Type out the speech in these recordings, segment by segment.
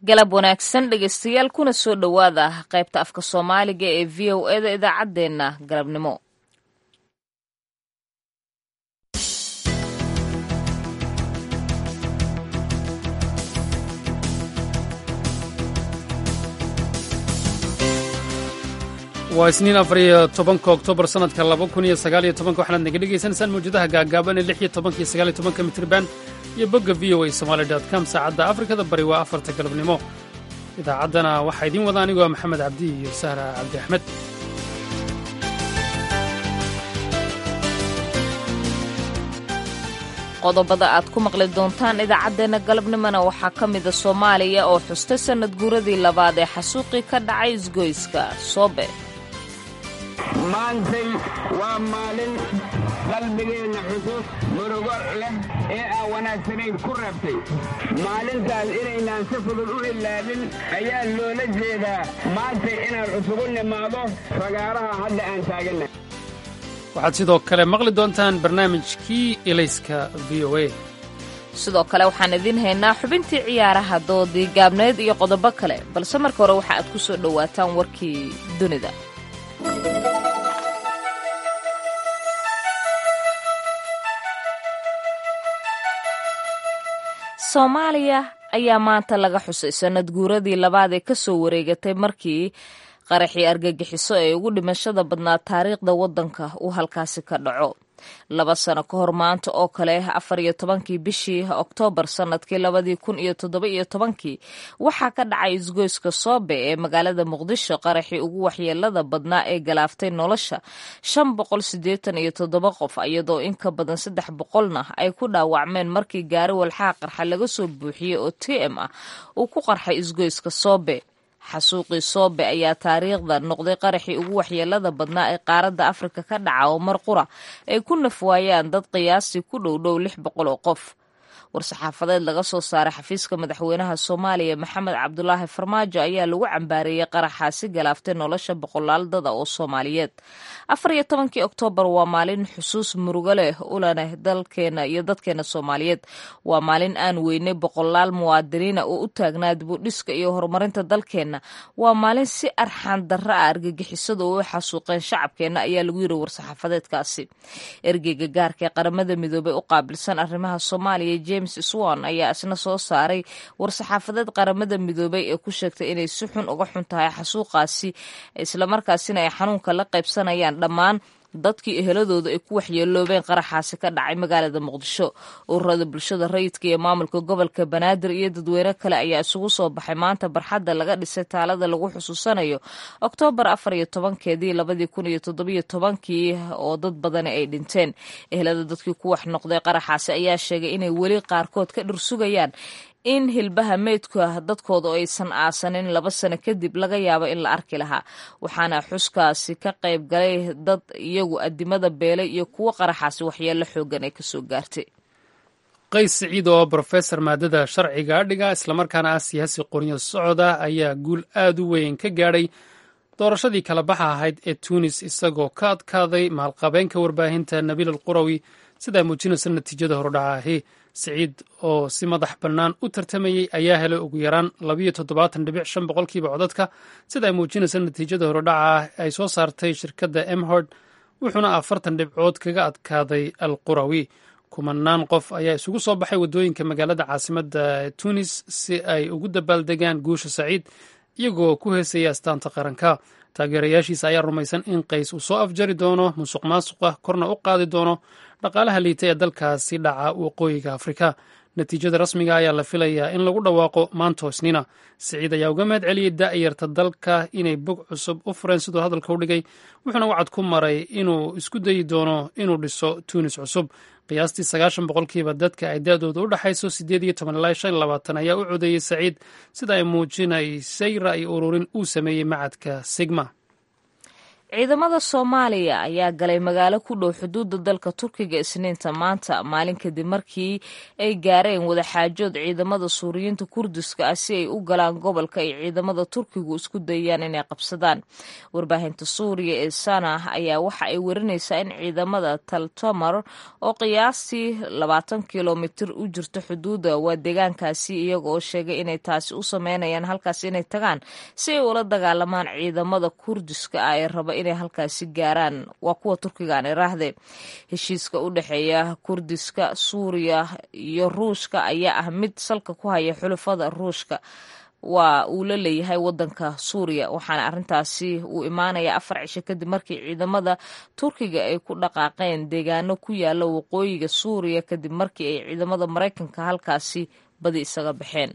galab wanaagsan dhegaystayaal kuna soo dhowaada qaybta afka soomaaliga ee v o eda idaacaddeenna galabnimo waa isniin afar iyo tobanka oktoobar sanadka laba kun iyo sagaal iyo tobanka waxaanaad naga dhegaysanaysaan mawjadaha gaagaaban ee lix iyo tobanka iyo sagaal iyo tobanka mitriban iyo bogga v o a somaali dot com saacadda afrikada bari waa afarta galabnimo idaacaddana waxaa idiin wada anigoo maxamed cabdi iyo sahra cabdi axmed qodobada aad ku maqli doontaan idaacaddeenna galabnimona waxaa ka mida soomaaliya oo xustay sannad guuradii labaad ee xasuuqii ka dhacay isgoyska soobe maantay waa maalin qalbigeenna xusuus murugo leh ee aan wanaagsanayn ku reebtay maalintaas inaynaan si fudud u ilaabin ayaa loola jeedaa maantay inaan cusugu nimaado fagaaraha hadda aan taaganna waxaad sidoo kale maqli doontaan barnaamijkii elayska v o a sidoo kale waxaan idiin haynaa xubintii ciyaaraha doodii gaabneed iyo qodobo kale balse marka hore waxa aad ku soo dhowaataan warkii dunida soomaaliya ayaa maanta laga xusay sannad guuradii labaad ee ka soo wareegatay markii qaraxii argagixiso ee ugu dhimashada badnaa taariikhda waddanka uu halkaasi ka dhaco laba sano ka hor maanta oo kale afar iyo tobankii bishii oktoobar sannadkii labadii kun iyo toddoba iyo tobankii waxaa ka dhacay isgoyska soobe ee magaalada muqdisho qaraxii ugu waxyeelada badnaa ee galaaftay nolosha shan boqol siddeetan iyo toddoba qof iyadoo in ka badan saddex boqolna ay ku dhaawacmeen markii gaari walxaa qarxa laga soo buuxiyey oo t m ah uu ku qarxay isgoyska soobe xasuuqii soobe ayaa taariikhda noqday qaraxii ugu waxyeelada badnaa ee qaaradda afrika ka dhaca oo mar qura ay ku nafwaayaan dad qiyaastii ku dhowdhow lix boqol oo qof war-saxaafadeed laga soo saaray xafiiska madaxweynaha soomaaliya maxamed cabdulaahi farmaajo ayaa lagu cambaareeyey qaraxaasi galaaftay nolosha boqolaal dada oo soomaaliyeed afar iyo tobankii oktoobar waa maalin xusuus murugo leh ulaneh dalkeena iyo dadkeena soomaaliyeed waa maalin aan weynay boqolaal muwaadiniina oo u taagnaa dibudhiska iyo horumarinta dalkeenna waa maalin si arxaan darra ah argagixisada oo u xasuuqeen shacabkeenna ayaa lagu yiri war-saxaafadeedkaasi ergeyga gaarka ee qaramada midoobey u qaabilsan arrimaha soomaaliya james swan ayaa isna soo saaray war-saxaafadeed qaramada midoobey ee ku sheegtay inay si xun uga xun tahay xasuuqaasi islamarkaasina ay xanuunka la qaybsanayaan dhammaan dadkii eheladooda ay ku waxyeeloobeen qaraxaasi ka dhacay magaalada muqdisho ururada bulshada rayidka iyo maamulka gobolka banaadir iyo dadweyne kale ayaa isugu soo baxay maanta barxadda laga dhisay taalada lagu xusuusanayo oktoobar afar iyo tobankeedii labadii kun iyo toddobiyo tobankii oo dad badani ay dhinteen ehelada dadkii ku wax noqday qaraxaasi ayaa sheegay inay weli qaarkood ka dhursugayaan in hilbaha meydka dadkooda oo aysan aasanin laba sano kadib laga yaabo in la arki lahaa waxaana xuskaasi ka qayb galay dad iyagu adimada beelay iyo kuwo qaraxaasi waxyeello xoogan ay kasoo gaartay qays siciid oo brofesor maadada sharciga dhiga islamarkaana ah siyaasi qoryo socda ayaa guul aad u weyn ka gaadhay doorashadii kala baxa ahayd ee tunis isagoo ka adkaaday maalqabeenka warbaahinta nabiil alqurawi sidaa muujinaysa natiijada hordhaca ahi siciid oo si madax bannaan u tartamayey ayaa helay ugu yaraan labayo toddobaatan dhibic shan boqolkiiba codadka sida ay muujinaysa natiijada horodhaca ah ay soo saartay shirkadda emhord wuxuuna afartan dhibcood kaga adkaaday al qurawi kumanaan qof ayaa isugu soo baxay waddooyinka magaalada caasimadda tunis si ay ugu dabaaldegaan guusha saciid iyagoo ku heesaya astaanta qaranka taageerayaashiisa ayaa rumaysan in qays uu soo afjari doono musuq maasuqa korna u qaadi doono dhaqaalaha liita ee dalkaasi dhaca waqooyiga afrika natiijada rasmiga ayaa la filayaa in lagu dhawaaqo maanto isniina siciid ayaa uga mahad celiyey daa'yarta dalka inay bog cusub u fureen siduu hadalka u dhigay wuxuuna wacad ku maray inuu isku dayi doono inuu dhiso tuunis cusub qiyaastii sagaashan boqolkiiba dadka ay da-dooda u dhexayso siddeed iyo toban ilaa shan labaatan ayaa u codeeyey saciid sida ay muujinaysay ra'yi ururin uu sameeyey macadka sigma ciidamada soomaaliya ayaa galay magaalo ku dhow xuduudda dalka turkiga isniinta maanta maalin kadib markii ay gaareen wadaxaajood ciidamada suuriyiinta kurdiska ah si ay u galaan gobolka ay ciidamada turkigu isku dayayaan inay qabsadaan warbaahinta suuriya ee sana ayaa waxa ay warinaysaa in ciidamada taltomar oo qiyaastii labaatan kilomitir u jirta xuduudda waa deegaankaasi iyaga oo sheegay inay taasi u sameynayaan halkaas inay tagaan si ay ula dagaalamaan ciidamada kurdiska ah ee raba inay halkaasi gaaraan waa kuwa turkiga aan iraahde heshiiska u dhexeeya kurdiska suuriya iyo ruushka ayaa ah mid salka ku haya xulafada ruushka waa uu la leeyahay wadanka suuriya waxaana arrintaasi uu imaanaya afar cisho kadib markii ciidamada turkiga ay ku dhaqaaqeen deegaano ku yaala waqooyiga suuriya kadib markii ay ciidamada maraykanka halkaasi badi isaga baxeen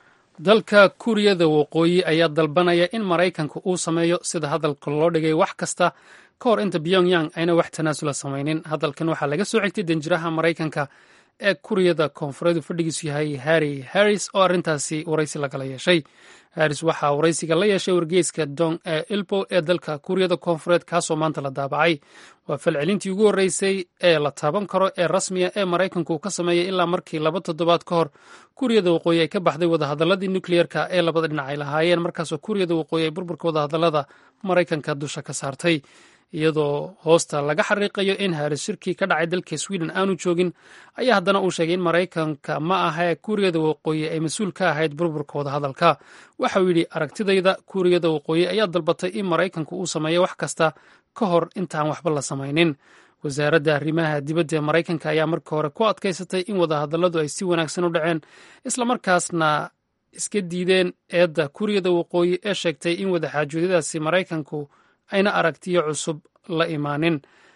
dalka kuuriyada waqooyi ayaa dalbanaya in maraykanka uu sameeyo sida hadalka loo dhigay wax kasta ka hor inta pyongyang ayna wax tanaasula samaynin hadalkan waxaa laga soo xigtay danjiraha maraykanka ee kuuriyada koonfureedu fadhigiisu yahay harry harris oo arrintaasi waraysi lagala yeeshay harris waxaa waraysiga la yeeshay wargeyska dong ee ilbo ee dalka kuuriyada koonfureed kaasoo maanta la daabacay waa falcelintii ugu horreysay ee la taaban karo ee rasmiya ee maraykanku ka sameeyay ilaa markii laba toddobaad ka hor kuuriyada waqooyi ay ka baxday wadahadaladii nukliyeerka ee labada dhinac ay lahaayeen markaasoo kuuriyada waqooyi ay burburka wadahadalada maraykanka dusha ka saartay iyadoo hoosta laga xariiqayo in haris shirkii ka dhacay dalka sweden aanu joogin ayaa haddana uu sheegay in maraykanka ma aha kuuriyada waqooyi ay mas-uul ka ahayd burburka wadahadalka waxauu yidhi aragtidayda kuuriyada waqooyi ayaa dalbatay in maraykanku uu sameeyo wax kasta ka hor intaan waxba la samaynin wasaaradda arrimaha dibadda ee maraykanka ayaa markii hore ku adkaysatay in wadahadalladu ay si wanaagsan u dhaceen islamarkaasna iska diideen eedda kuuriyada waqooyi ee sheegtay in wadaxaajoodadaasi maraykanku ayna aragtiyo cusub la imaanin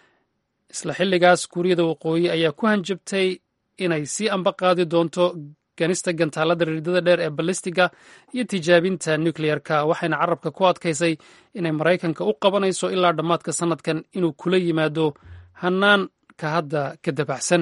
isla xilligaas kuuriyada waqooyi ayaa ku hanjabtay inay sii amba qaadi doonto ganista gantaalada riidada dheer ee balistiga iyo tijaabinta nukleyerka waxayna carabka ku adkaysay inay maraykanka u qabanayso ilaa dhammaadka sannadkan inuu kula yimaado hanaanka hadda ka dabacsan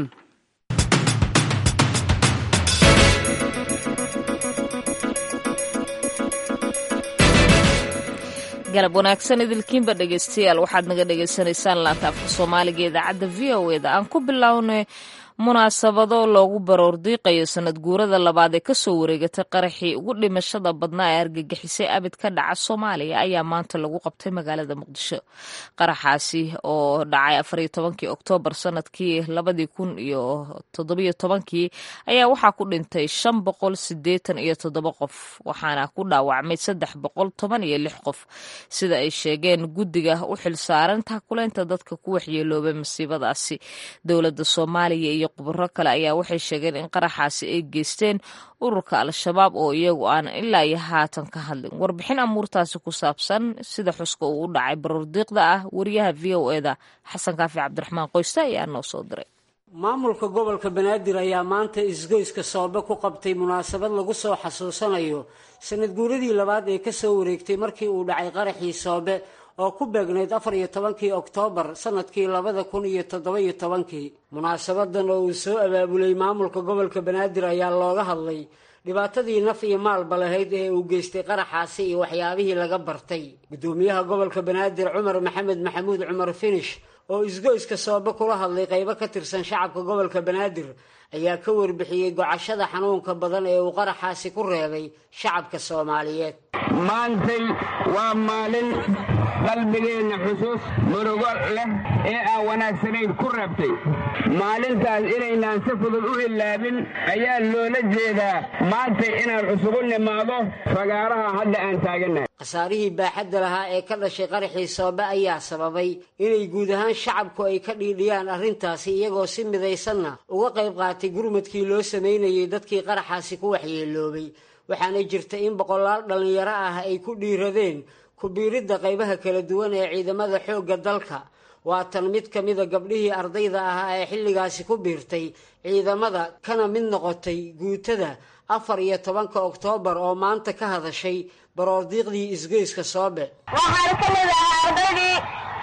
galab wanaagsan idilkiinba dhegeystayaal waxaad naga dhegeysanaysaan laanta afka soomaaliga idaacadda v o eda aan ku bilownay munaasabado loogu baroordiiqayo sanad guurada labaad ee kasoo wareegatay qaraxii ugu dhimashada badnaa ee argagixisay abid ka dhaca soomaaliya ayaa maanta lagu qabtay magaalada muqdisho qaraxaasi oo dhacay afariyo tobankii oktoobar sanadkii labadii kun iyo toddobiyo tobankii ayaa waxaa ku dhintay shan boqol sideetan iyo toddoba qof waxaana ku dhaawacmay saddex boqol toban iyo lix qof sida ay sheegeen guddiga u xilsaaran takuleynta dadka ku waxyeeloobay masiibadaasi dowladda soomaaliya iyo khubaro kale ayaa waxay sheegeen in qaraxaasi ay geysteen ururka al-shabaab oo iyagu aan ilaa iyo haatan ka hadlin warbixin amuurtaasi ku saabsan sida xuska uu u dhacay baroordiiqda ah wariyaha v o eda xasan kaafi cabdiraxmaan qoyste ayaa noo soo diray maamulka gobolka banaadir ayaa maanta isgoyska soobe ku qabtay munaasabad lagu soo xasuusanayo sanad guuradii labaad ee kasoo wareegtay markii uu dhacay qaraxii soobe oo ku beegnayd afar iyo tobankii oktoobar sanadkii labada kun iyo toddoba-iyo tobankii munaasabadan oo uu soo abaabulay maamulka gobolka banaadir ayaa looga hadlay dhibaatadii naf iyo maalba lahayd ee uu geystay qaraxaasi iyo waxyaabihii laga bartay guddoomiyaha gobolka banaadir cumar maxamed maxamuud cumar finish oo isgoyska soobe kula hadlay qaybo ka tirsan shacabka gobolka banaadir ayaa ka warbixiyey gocashada xanuunka badan ee uu qaraxaasi ku reebay shacabka soomaaliyeed maantay waa maalin qalbigeenna xusuus murugo leh ee aan wanaagsanayn ku reebtay maalintaas inaynaan si fudud u ilaabin ayaa loola jeedaa maantay inaan cusugu nimaado fagaaraha hadda aan taagannahay khasaarihii baaxadda lahaa ee ka dhashay qaraxii soobe ayaa sababay inay guud ahaan shacabku ay ka dhiidhiyaan arrintaasi iyagoo si midaysanna uga qayb qaatay gurmadkii loo samaynayay dadkii qaraxaasi ku waxyeeloobay waxaana jirta in boqolaal dhallinyaro ah ay ku dhiiradeen kubiiridda qaybaha kala duwan ee ciidamada xoogga dalka waa tan mid ka mida gabdhihii ardayda ahaa ee xilligaasi ku biirtay ciidamada kana mid noqotay guutada afar iyo tobanka oktoobar oo maanta ka hadashay baroordiiqdii isgoyska soobe waxaan ka mid ahaa ardaydii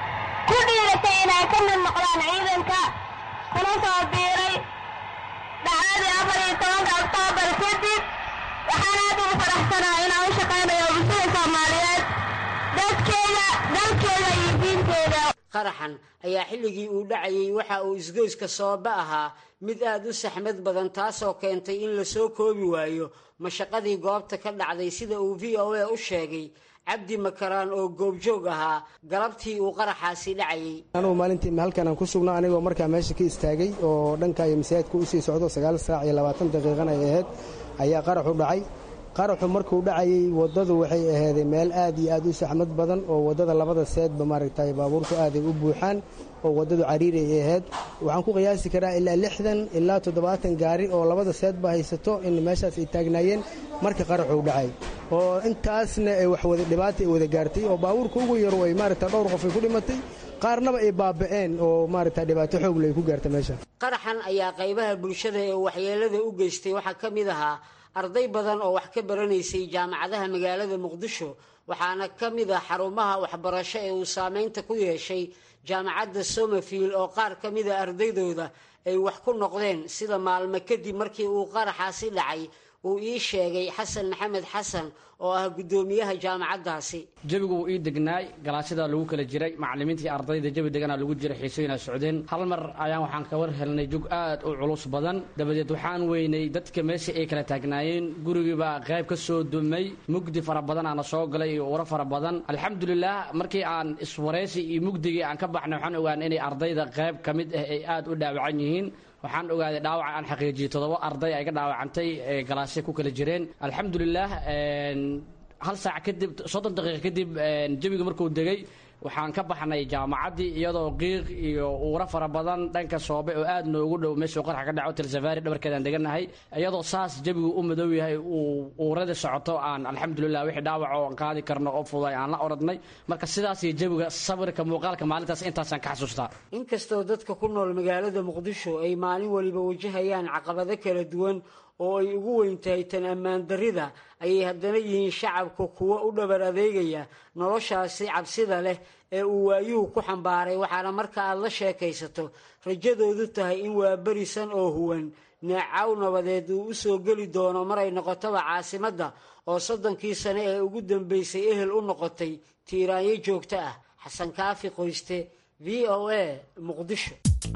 ku dhiiratay inay ka mid noqdaan ciidanka kuna soo biiray dhacdadii afar iyo tobanka oktoobar kadib waxaan aad ugu faraxsanahay inaan u shaqaynayo bulshada soomaaliyeed dadkeeda dalkeeda iyada iyo diinteeda qaraxan ayaa xilligii uu dhacayay waxa uu isgoyska soobe ahaa mid aad u saxmad badan taasoo keentay in lasoo koobi waayo mashaqadii goobta ka dhacday sida uu v o a u sheegay cabdi makaraan oo goobjoog ahaa galabtii uu qaraxaasi dhacayay anugu maalintii halkan aan ku sugno anigoo markaa meesha ka istaagay oo dhanka iyo masaajidka usii socdo sagaal saac iyo labaatan daqiiqana ay ahayd ayaa qaraxu dhacay qaraxu markuu dhacayay waddadu waxay aheeday meel aad iyo aad u saxmad badan oo waddada labada seedba maaragtay baabuurtu aaday u buuxaan oo waddadu cariiri ay ahayd waxaan ku qiyaasi karaa ilaa lixdan ilaa toddobaatan gaari oo labada seedba haysato in meeshaas ay taagnaayeen marka qaraxuu dhacay oo intaasna ay wax wada dhibaata ay wada gaartay oo baabuurka ugu yaro ay maaragta dhowr qof ay ku dhimatay qaarnaba ay baaba'een oo maaragta dhibaato xoogle ay ku gaarta meesha qaraxan ayaa qaybaha bulshada ee waxyeelada u geystay waxaa ka mid ahaa arday badan oo wax ka baranaysay jaamacadaha magaalada muqdisho waxaana ka mid ah xarumaha waxbarasho ee uu saameynta ku yeeshay jaamacadda somafield oo qaar ka mida ardaydooda ay wax ku noqdeen sida maalmo kadib markii uu qaraxaasi dhacay uu ii sheegay xasan maxamed xasan oo ah guddoomiyaha jaamacaddaasi jawigu wuu ii degnaay galaasyadaa lagu kala jiray macallimiinta iyo ardayda jawi deganaa lagu jiray xiisooyinaa socdeen hal mar ayaan waxaan ka war helnay jug aad u culus badan dabadeed waxaan weynay dadka meesha ay kala taagnaayeen gurigiibaa qayb ka soo dumay mugdi fara badan aana soo galay iyo uro fara badan alxamdulilah markii aan iswaraysi iyo mugdigii aan ka baxnay waxaan ogaanay inay ardayda qayb ka mid ah ay aad u dhaawacan yihiin waxaan ogaaday dhaawaca aan xaqiijiyey toddoba arday ay ka dhaawacantay ee galaasya ku kala jireen alxamdulilah hal saac kadib soddon daqiiqa kadib jawiga markuu degay waxaan ka baxnay jaamacaddii iyadoo qiiq iyo uura fara badan dhanka soobe oo aad noogu dhow meeshuu qarxa ka dhaco telsafaari dhabarkeedaan degannahay iyadoo saas jawigu u madow yahay uu uurada socoto aan alxamdulilah wixii dhaawac oo aan qaadi karno oo fuday aan la oradnay marka sidaas iyo jawiga sawirka muuqaalka maalintaas intaasaan ka xasuustaa inkastoo dadka ku nool magaalada muqdisho ay maalin waliba wajahayaan caqabado kala duwan oo ay ugu weyn tahay tan ammaan darrida ayay haddana yihiin shacabka kuwo u dhabar adeegaya noloshaasi cabsida leh ee uu waayuhu ku xambaaray waxaana marka aad la sheekaysato rajadoodu tahay in waa berisan oo huwan neecaw nabadeed uu u soo geli doono maray noqotoba caasimadda oo soddonkii sane ee ugu dambaysay ehel u noqotay tiiraanyo joogto ah xasan kaafi qoyste v o a muqdisho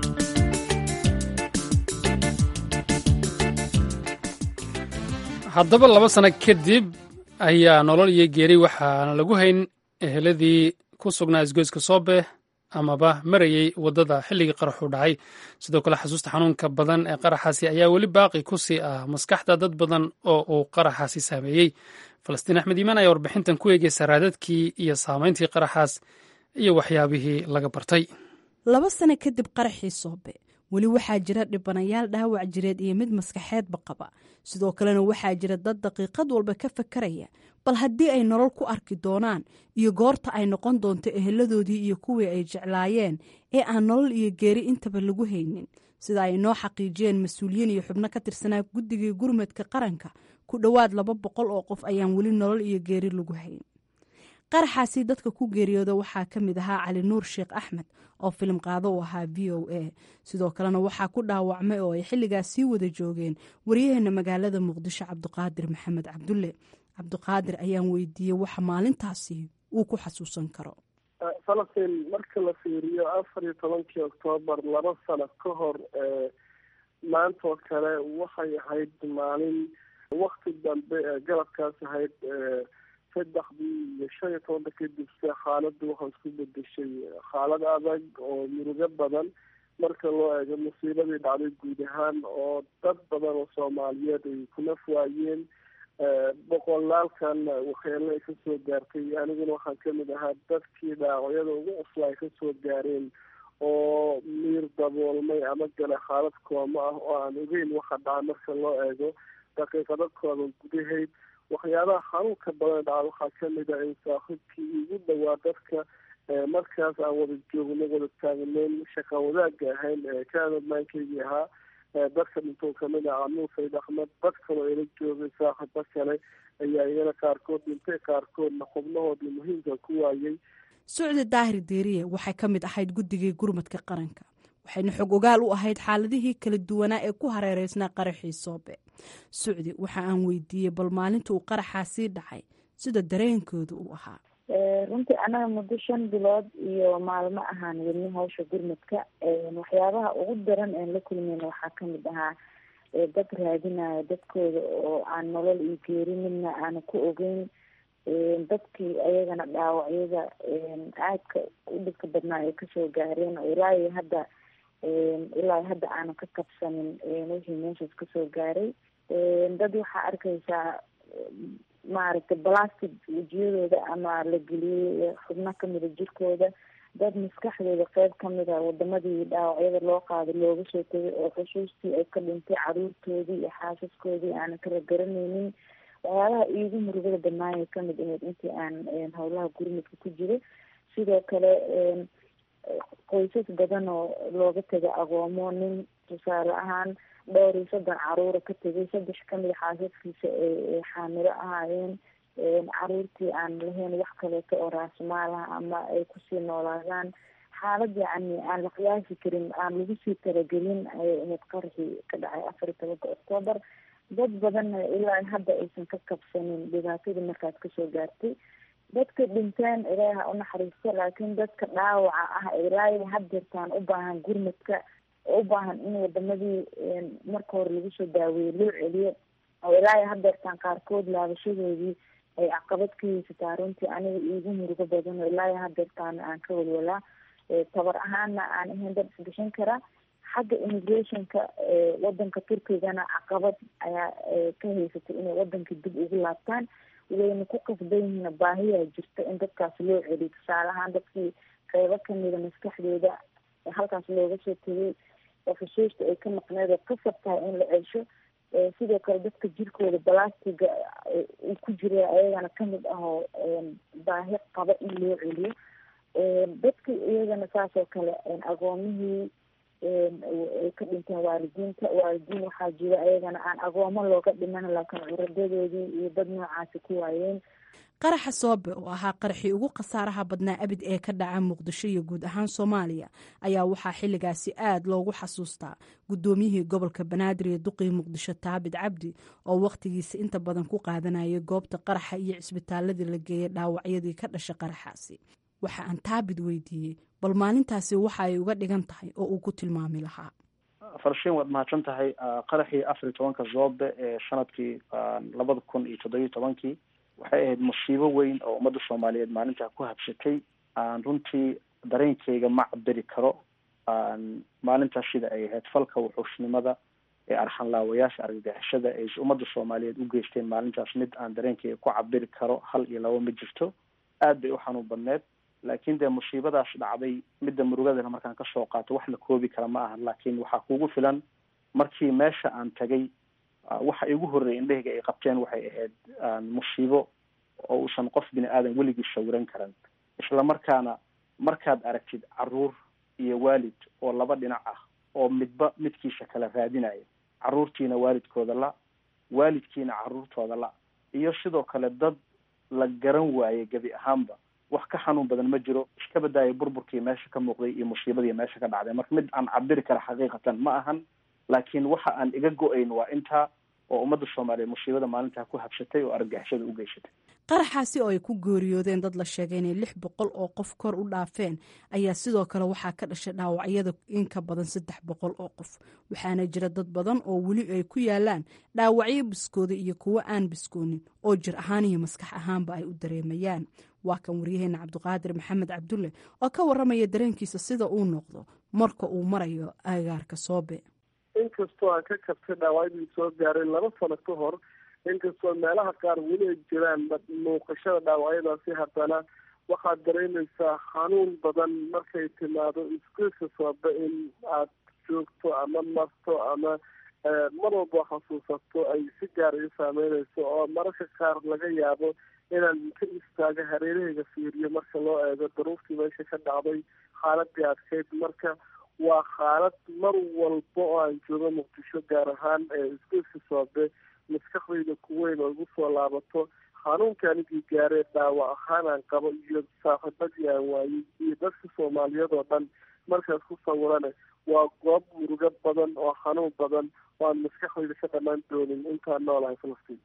haddaba laba sano kadib ayaa nolol iyo geeri waxaana lagu hayn eheladii ku sugnaa isgoyska soobe amaba marayey waddada xilligii qaraxu dhacay sidoo kale xasuusta xanuunka badan ee qaraxaasi ayaa weli baaqi ku sii ah maskaxda dad badan oo uu qaraxaasi saameeyey falastiin axmed iimaan ayaa warbixintan ku eegeysa raadadkii iyo saamayntii qaraxaas iyo waxyaabihii laga bartay laba sano kadib qaraxii soobe weli waxaa jira dhibanayaal dhaawac jireed iyo mid maskaxeedba qaba sidoo kalena waxaa jira dad daqiiqad walba ka fakaraya bal haddii ay nolol ku arki doonaan iyo goorta ay noqon doonto eheladoodii iyo kuwii ay jeclaayeen ee aan nolol iyo geeri intaba lagu haynin sida ay noo xaqiijiyeen mas-uuliyiin iyo xubno ka tirsanaa guddigii gurmadka qaranka ku dhowaad laba boqol oo qof ayaan weli nolol iyo geeri lagu hayn qaraxaasi dadka ku geeriyooda waxaa ka mid ahaa cali nuur sheekh axmed oo filim qaado u ahaa v o a sidoo kalena waxaa ku dhaawacmay oo ay xilligaas sii wada joogeen waryaheena magaalada muqdisho cabdiqaadir maxamed cabdulle cabdiqaadir ayaan weydiiyey waxa maalintaasi uu ku xasuusan karo falastiin marka la fiiriyo afar iyo tobankii oktoobar laba sano ka hor maantoo kale waxay ahayd maalin wakti dambe ee galabkaas ahayd saddexdii iyo shan iyo tobanka kadib se xaaladdu waxay isku bedeshay xaalad adag oo murugo badan marka loo eego musiibadii dhacday guud ahaan oo dad badan oo soomaaliyeed ay ku naf waayeen boqolaalkan waxyeelo ay kasoo gaartay aniguna waxaan kamid ahaa dadkii dhaawacyada ugu cusla ay kasoo gaareen oo miir daboolmay ama gale xaalad kooma ah oo aan ogeyn waxa dhaca marka loo eego daqiiqado kooban gudahayd waxyaabaha xanuunka badan dhaca waxaa kamid ah in saaxiibkii igu dhawaa dadka markaas aan wada joogno wada taagneyn shaqa wadaagga ahayn kaamidmaankaygii ahaa dadka dhintoo kamid ah anuur sayd axmed dad kaloo ila joogay saaxiibo kale ayaa iyana qaarkood dhintay qaarkoodna xubnahoodii muhiimka ku waayay sucdi daahir deeriye waxay ka mid ahayd guddigii gurmadka qaranka waxayna xog ogaal u ahayd xaaladihii kala duwanaa ee ku hareereysnaa qaraxii soobe sucdi waxa aan weydiiyey bal maalinta uu qaraxaasii dhacay sida dareenkooda uu ahaa runtii anaga muddo shan bilood iyo maalmo ahaan wadni hawsha gurmudka waxyaabaha ugu daran een la kulmeyna waxaa kamid ahaa dad raadinaya dadkooda oo aan nolol iyo geeri midna aana ku ogeyn dadkii ayagana dhaawacyada aadka u dhibka badnaa ay kasoo gaareen oo ilaa iyo hadda ilaa hadda aana ka kabsanin wixii meeshaas kasoo gaaray dad waxaa arkaysaa maaragtay plastic wejiyadooda ama la geliyey xubno kamida jirkooda dad maskaxdooda qeyb kamida wadamadii dhaawacyada loo qaaday looga soo tegay oo xusuustii ay ka dhintay caruurtoodii iyo xaasaskoodii aanan kala garaneynin waxyaabaha iigu murugada badnaayay kamid ahayd intii aan howlaha gurmudka ku jiro sidoo kale qoysas badan oo looga tegay agoomo nin tusaale ahaan dhowr iyo soddon caruura ka tegay saddex kamida xaasaskiisa ay xaamilo ahaayeen caruurtii aan lahayn wax kaleeto oo raasmaalaha ama ay kusii noolaadaan xaalad yacni aan la qiyaasi karin aan lagu sii talagelin ayay ahayd qarxii ka dhacay afar iyo tobanka octoobar dad badanna ilaa hadda aysan ka kabsanin dhibaatadii markaas kasoo gaartay dadka dhinteen ilaahi ha unaxariisto laakiin dadka dhaawaca ah ilaahi hadeertaan u baahan gurmadka oo u baahan in wadamadii marka hore lagu soo daaweeye loo celiyo oo ilaahi hadeertaan qaarkood laabashadoodii ay caqabad ka haysataa runtii aniga iigu murugo badan oo ilaahi hadeertaan aan ka walwalaa tabar ahaana aan ahayn dad isbixin kara xagga immigrationka wadanka turkigana caqabad ayaa ka haysatay inay wadanka dib ugu laabtaan wayna ku qasban yihiin baahiyaa jirta in dadkaas loo celiyo tusaale ahaan dadkii qeybo kamida maskaxdooda halkaas looga soo tegay oo xusuusta ay ka maqneed oo qasab tahay in la celsho sidoo kale dadka jirkooda balastiga uu ku jira ayagana kamid ahoo baahi qaba in loo celiyo dadka iyagana saas oo kale agoomihii ay ka dhinteen waalidiinta waalidiin waxaa jira ayagana aan agoomo looga dhiman laakiin curadadoodii iyo dad noocaasi ku waayeen qaraxa soobe oo ahaa qaraxii ugu khasaaraha badnaa abid ee ka dhaca muqdisho iyo guud ahaan soomaaliya ayaa waxaa xilligaasi aad loogu xasuustaa guddoomiyihii gobolka banaadir iyo duqii muqdisho taabid cabdi oo wakhtigiisa inta badan ku qaadanayay goobta qaraxa iyo cisbitaaladii la geeyay dhaawacyadii ka dhasha qaraxaasi waxa aan taabid weydiiyey bal maalintaasi waxa ay uga dhigan tahay oo uu ku tilmaami lahaa farshiin waad mahadsan tahay qaraxii afar iyo tobanka zoobe ee sanadkii labada kun iyo toddobiyo tobankii waxay ahayd musiibo weyn oo ummadda soomaaliyeed maalintaa ku habsatay aan runtii dareenkeyga ma cabiri karo maalintaas sida ay ahayd falka wuxuushnimada ee arxanlaawayaasha argagixishada ay ummadda soomaaliyeed u geysteen maalintaas mid aan dareenkeyga ku cabiri karo hal iyo laba ma jirto aad bay u xanuun badneed laakiin dee musiibadaas dhacday midda murugadana markaan kasoo qaato wax la koobi kara ma aha laakiin waxaa kugu filan markii meesha aan tagay waxa igu horreeyay indhahayga ay qabteen waxay ahayd musiibo oo uusan qof bini aadan weligii sawiran karan isla markaana markaad aragtid caruur iyo waalid oo laba dhinac ah oo midba midkiisa kala raadinaya caruurtiina waalidkooda la waalidkiina caruurtooda la iyo sidoo kale dad la garan waayey gebi ahaanba wax ka xanuun badan ma jiro iska badaaya burburkii meesha ka muuqday iyo musiibadii meesha ka dhacday marka mid aan cabiri kara xaqiiqatan ma ahan laakiin waxa aan iga go-ayn waa intaa oo ummadda soomaaliyeed musiibada maalintaa ku habsatay oo argagixishada u geysatay qaraxaasi oo ay ku geeriyoodeen dad la sheegay inay lix boqol oo qof kor u dhaafeen ayaa sidoo kale waxaa ka dhashay dhaawacyada in ka badan saddex boqol oo qof waxaana jira dad badan oo weli ay ku yaalaan dhaawacyo biskooda iyo kuwo aan biskoonin oo jir ahaan iyo maskax ahaanba ay u dareemayaan waa kan waryaheena cabdiqaadir maxamed cabdulle oo ka waramaya dareenkiisa sida uu noqdo marka uu marayo agaarka soobe inkastoo aan ka kabtay dhaawacyadii soo gaaray laba sano ka hor inkastoo meelaha qaar weli ay jiraan muuqashada dhaawacyadaasi haddana waxaad dareemaysaa xanuun badan markay timaado iskuulka soobe in aad joogto ama marto ama mar walba xasuusato ay si gaar i saameynayso oo mararka qaar laga yaabo inaan ka istaago hareerahayga fiiriyo marka loo eego daruurtii meesha ka dhacday xaaladii adkayd marka waa xaalad mar walba oo aan joogo muqdisho gaar ahaan iskuulka soobe maskaxdayda kuweyn oo igu soo laabato xanuunka anigii gaaree dhaawac ahaan aan qabo iyo saaxiibadii aan waayey iyo dadka soomaaliyeed oo dhan markaas ku sawirane waa goob murugo badan oo xanuun badan oo aan maskaxdayda ka dhammaan doonin intaan noolahay falastiin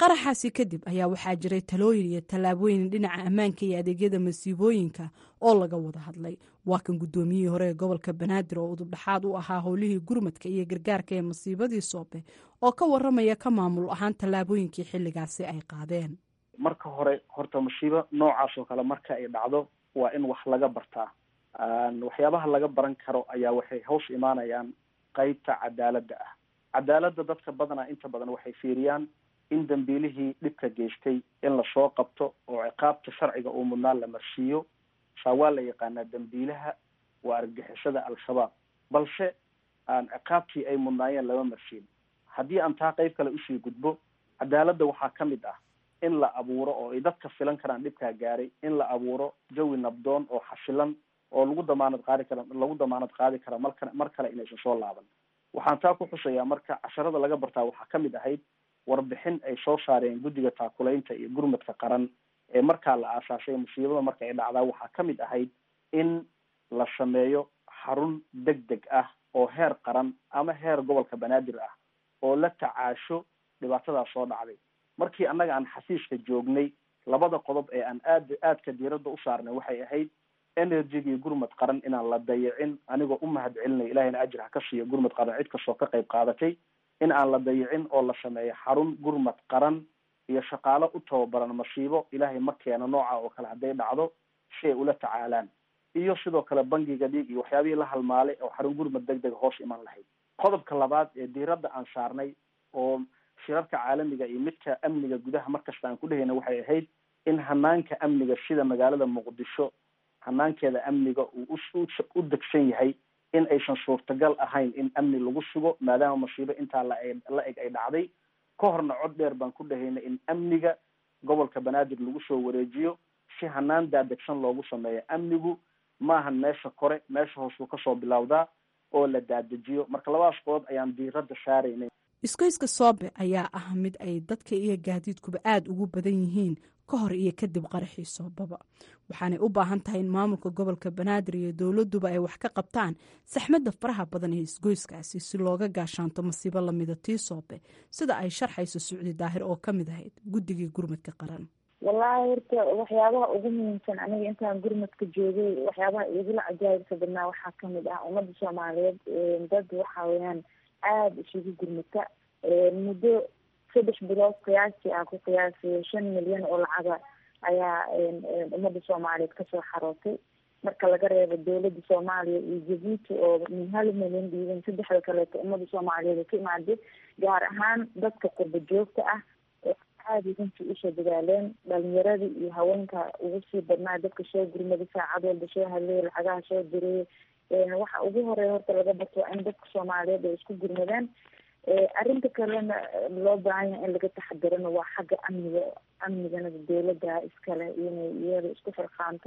qaraxaasi kadib ayaa waxaa jiray talooyin iyo tallaabooyin dhinaca ammaanka iyo adeegyada masiibooyinka oo laga wada hadlay waa kan guddoomiyihii hore ee gobolka banaadir oo udubdhaxaad u ahaa howlihii gurmadka iyo gargaarka ee masiibadii soobe oo ka waramaya ka maamul ahaan tallaabooyinkii xilligaasi ay qaadeen marka hore horta masiibo noocaas oo kale marka ay dhacdo waa in wax laga bartaa waxyaabaha laga baran karo ayaa waxay hoos imaanayaan qeybta cadaaladda ah cadaaladda dadka badanaa inta badan waxay fiiriyaan in dambiilihii dhibka geystay in lasoo qabto oo ciqaabta sharciga uu mudnaan la marsiiyo saa waa la yaqaanaa dambiilaha waa argixisada al-shabaab balse aan ciqaabtii ay mudnaayeen lama marsiin haddii aan taa qeyb kale usii gudbo cadaaladda waxaa ka mid ah in la abuuro oo ay dadka filan karaan dhibkaa gaaray in la abuuro jawi nabdoon oo xasilan oo lagu damaanad qaadi kara lagu damaanad qaadi kara marka mar kale inaysan soo laaban waxaan taa ku xusayaa marka casharada laga bartaa waxaa ka mid ahayd warbixin ay soo saareen guddiga taakulaynta iyo gurmadka qaran ee markaa la aasaasay musiibada marka ay dhacdaa waxaa ka mid ahayd in la sameeyo xarun deg deg ah oo heer qaran ama heer gobolka banaadir ah oo la tacaasho dhibaatadaas soo dhacday markii annaga aan xafiiska joognay labada qodob ee aan aad aadka diiradda u saarnay waxay ahayd energygii gurmad qaran inaan la dayicin anigoo u mahad celinay ilahayna ajir ha ka siiyo gurmad qaran cid kastoo ka qayb qaadatay in aan la dayicin oo la sameeyo xarun gurmad qaran iyo shaqaalo u tababaran masiibo ilaahay ma keeno nooca oo kale hadday dhacdo si ay ula tacaalaan iyo sidoo kale bangiga dhiig iyo waxyaabihii la halmaalay oo xarun gurmad deg deg hoos iman lahayd qodobka labaad ee diiradda aan saarnay oo shirarka caalamiga iyo midka amniga gudaha markasta aan ku dhehayna waxay ahayd in hanaanka amniga sida magaalada muqdisho hanaankeeda amniga uu u degsan yahay in aysan suurtagal ahayn in amni lagu sugo maadaama masiibo intaa la la eg ay dhacday ka horna cod dheer baan ku dhahayna in amniga gobolka banaadir lagu soo wareejiyo si hanaan daadegsan loogu sameeyo amnigu maahan meesha kore meesha hoos buu kasoo bilowdaa oo la daadejiyo marka labadaas qodob ayaan diiradda saaraynay iskoyska soobe ayaa ah mid ay dadka iyo gaadiidkuba aada ugu badan yihiin ka hor iyo kadib qaraxii soobaba waxaanay u baahan tahay in maamulka gobolka banaadir iyo dowladuba ay wax ka qabtaan saxmadda faraha badan ee isgoyskaasi si looga gaashaanto masiibo lamida tii soobe sida ay sharxayso sucdi daahir oo ka mid ahayd guddigii gurmadka qaran wallaahi horta waxyaabaha ugu muhiimsan aniga intaan gurmadka joogay waxyaabaha igula cajaa'ibka badnaa waxaa kamid ah ummadda soomaaliyeed dad waxa weeyaan aada isugu gurmata muddo saddex bilood qiyaastii ah ku qiyaasay shan milyan oo lacaga ayaa ummadda soomaaliyeed kasoo xarootay marka laga reebo dowladda soomaaliya iyo jabuuti oo min hal milyan dhiiban saddexda kaleeto ummadda soomaaliyeed ka imaaday gaar ahaan dadka qurba joogta ah aada runtii usoo dadaaleen dhalinyaradii iyo haweenka ugu sii badnaa dadka soo gurmada saacad walba soo hadlay lacagaha soo diray waxa ugu horeeya horta laga barto waa in dadka soomaaliyeed ay isku gurmadaan arrinta kalena loo baahan yahay in laga taxadirana waa xagga amniga amnigana dowladda iskale inay iyada isku farqaanto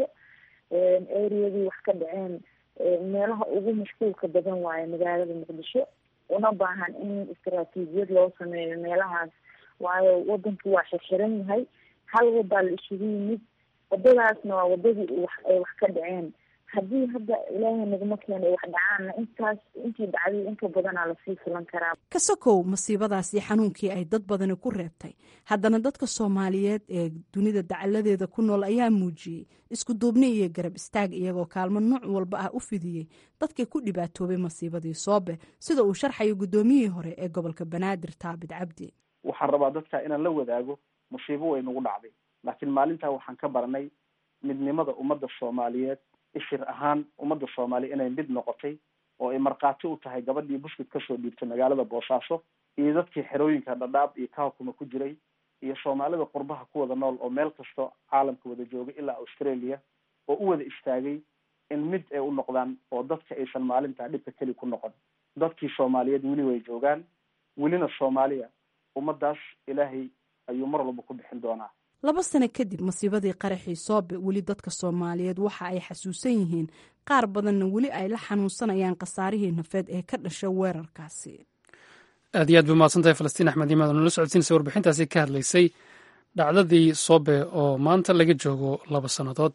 areadii wax ka dhaceen meelaha ugu mashquulka badan waayo magaalada muqdisho una baahan in istaraatiijiyad loo sameeyo meelahaas waayo wadanku waa xirxiran yahay hal wadaa la isugu yimid wadadaasna waa wadadii wax ay wax ka dhaceen haddii hadda ilaahay naguma keena wax dhacaanna intaas intii dhacday inka badanaa lasii filan karaa ka sokow masiibadaasi xanuunkii ay dad badani ku reebtay haddana dadka soomaaliyeed ee dunida dacaladeeda ku nool ayaa muujiyey isku duubni iyo garab istaag iyagoo kaalmo nooc walba ah u fidiyey dadkii ku dhibaatoobay masiibadii soobe sida uu sharxayo guddoomiyihii hore ee gobolka banaadir taabit cabdi waxaan rabaa dadka inaan la wadaago musiibo way nagu dhacday laakiin maalintaa waxaan ka baranay midnimada ummadda soomaaliyeed ishir ahaan ummadda soomaaliya inay mid noqotay oo ay markhaati u tahay gabadhii buskut kasoo dhiibtay magaalada boosaaso iyo dadkii xerooyinka dhadhaab iyo kahakuma ku jiray iyo soomaalida qurbaha ku wada nool oo meel kasto caalamka wada joogay ilaa australia oo u wada istaagay in mid ay u noqdaan oo dadka aysan maalintaa dhibka keli ku noqon dadkii soomaaliyeed weli way joogaan welina soomaaliya ummadaas ilaahay ayuu mar walba ku bixin doonaa laba sano kadib masiibadii qaraxii soobe weli dadka soomaaliyeed waxa ay xasuusan yihiin qaar badanna weli ay la xanuunsanayaan khasaarihii nafeed ee ka dhasha weerarkaasi aad iyo aad bay mahadsantahay falastiin axmed imaad oo nala socodsiinaysa warbixintaasi ka hadlaysay dhacdadii soobe oo maanta laga joogo laba sannadood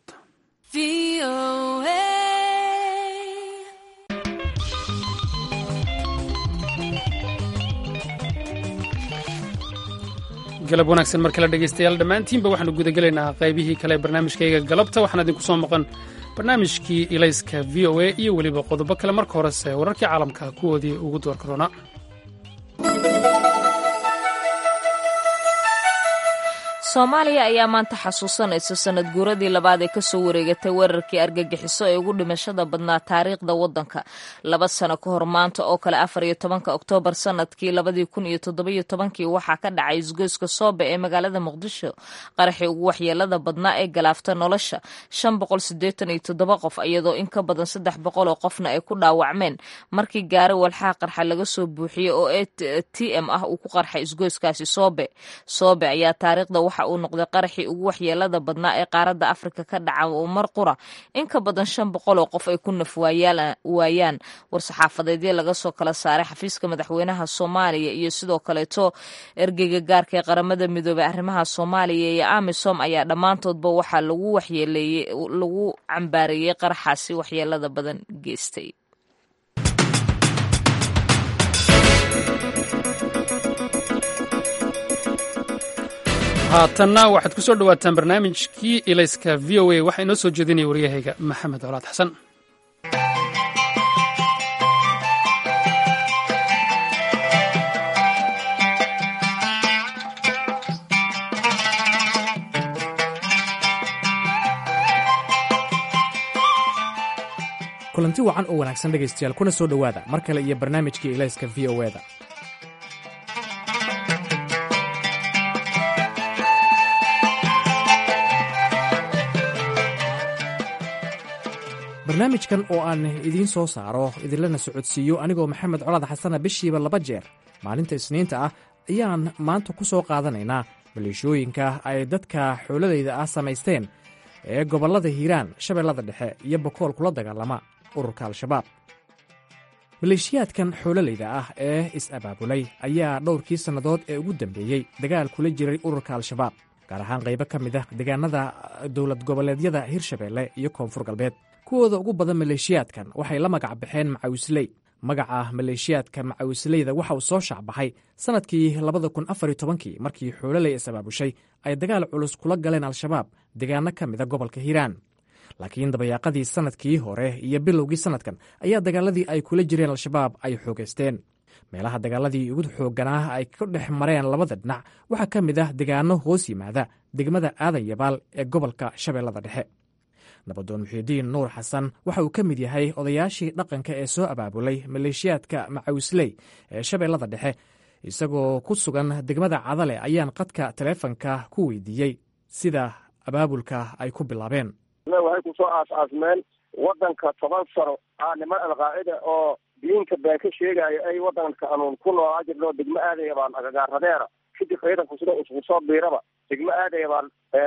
galab wanaagsan mar kale dhegaystayaal dhammaantiinba waxaanu gudagelaynaa qaybihii kale ee barnaamijkayga galabta waxaana idinku soo maqan barnaamijkii ilayska v o a iyo weliba qodobo kale marka horese wararkii caalamka kuwoodii ugu doorka roona soomaaliya ayaa maanta xasuusanaysa sanad guuradii labaad ee kasoo wareegatay weerarkii argagixiso ee ugu dhimashada badnaa taariikhda waddanka laba sano ka hor maanta oo kale afar iyo tobanka oktoobar sanadkii labadii kun iyo toddobiyo tobankii waxaa ka dhacay isgoyska soobe ee magaalada muqdisho qaraxii ugu waxyeelada badnaa ee galaafta nolosha shan boqol sideetan iyo toddoba qof iyadoo in ka badan saddex boqol oo qofna ay ku dhaawacmeen markii gaari walxaa qarxa laga soo buuxiyey oo e t m ah uu ku qarxay isgoyskaasi soobe soobe ayaa taariikhda waxa uu noqday qaraxii ugu waxyeelada badnaa ee qaaradda afrika ka dhaca oo mar qura in ka badan shan boqol oo qof ay ku naf waayaan war-saxaafadeedyo laga soo kala saaray xafiiska madaxweynaha soomaaliya iyo sidoo kaleeto ergeyga gaarka ee qaramada midoobey arrimaha soomaaliya iyo amisom ayaa dhammaantoodba waxaa lagu waxyeeleeyey lagu cambaareeyey qaraxaasi waxyeelada badan geystay haatanna waxaad ku soo dhowaataan barnaamijkii ilayska v o a waxaa inoo soo jeedinaya waryahayga maxamed colaad xasan kulanti wacan oo wanaagsan dhegaystayaal kuna soo dhowaada mar kale iyo barnaamijkii ilayska v o eda barnaamijkan oo aan idiin soo saaro idinlana socodsiiyo anigoo maxamed colaad xasana bishiiba laba jeer maalinta isniinta ah ayaan maanta ku soo qaadanaynaa maleeshooyinka ay dadka xooladayda ah samaysteen ee gobollada hiiraan shabeellada dhexe iyo bokool kula dagaalama ururka al-shabaab maleeshiyaadkan xoololayda ah ee is-abaabulay ayaa dhowrkii sannadood ee ugu dambeeyey dagaal kula jiray ururka al-shabaab gaar ahaan qaybo ka mid ah deegaanada dowlad goboleedyada hirshabeelle iyo koonfur galbeed kuwooda ugu badan maleeshiyaadkan waxay la magac baxeen macawisley magaca maleeshiyaadka macawisleyda waxa uu soo shaacbaxay sannadkii labada kun afariyo tobankii markii xoololey is-abaabushay ay dagaal culus kula galeen al-shabaab deegaano ka mida gobolka hiiraan laakiin dabayaaqadii sannadkii hore iyo bilowgii sannadkan ayaa dagaaladii ay kula jireen al-shabaab ay xoogaysteen meelaha dagaaladii ugu xoogganaa ay ka dhex mareen labada dhinac waxaa ka mid ah degaano hoos yimaada degmada aadan yabaal ee gobolka shabeellada dhexe nabadoon muxiidiin nuur xasan waxa uu ka mid yahay odayaashii dhaqanka ee soo abaabulay maleeshiyaadka macawisley ee shabeellada dhexe isagoo ku sugan degmada cadale ayaan qadka taleefonka ku weydiiyey sida abaabulka ay ku bilaabeen waxay kusoo aas-aasmeen wadanka toban sano aa niman alqaacida oo diinka been ka sheegaayo ay wadanka anuun ku noolaa jirno degmo aadaya baan agagaaradeera kadib ciidanku sida usku soo biiraba degmo aadaya baan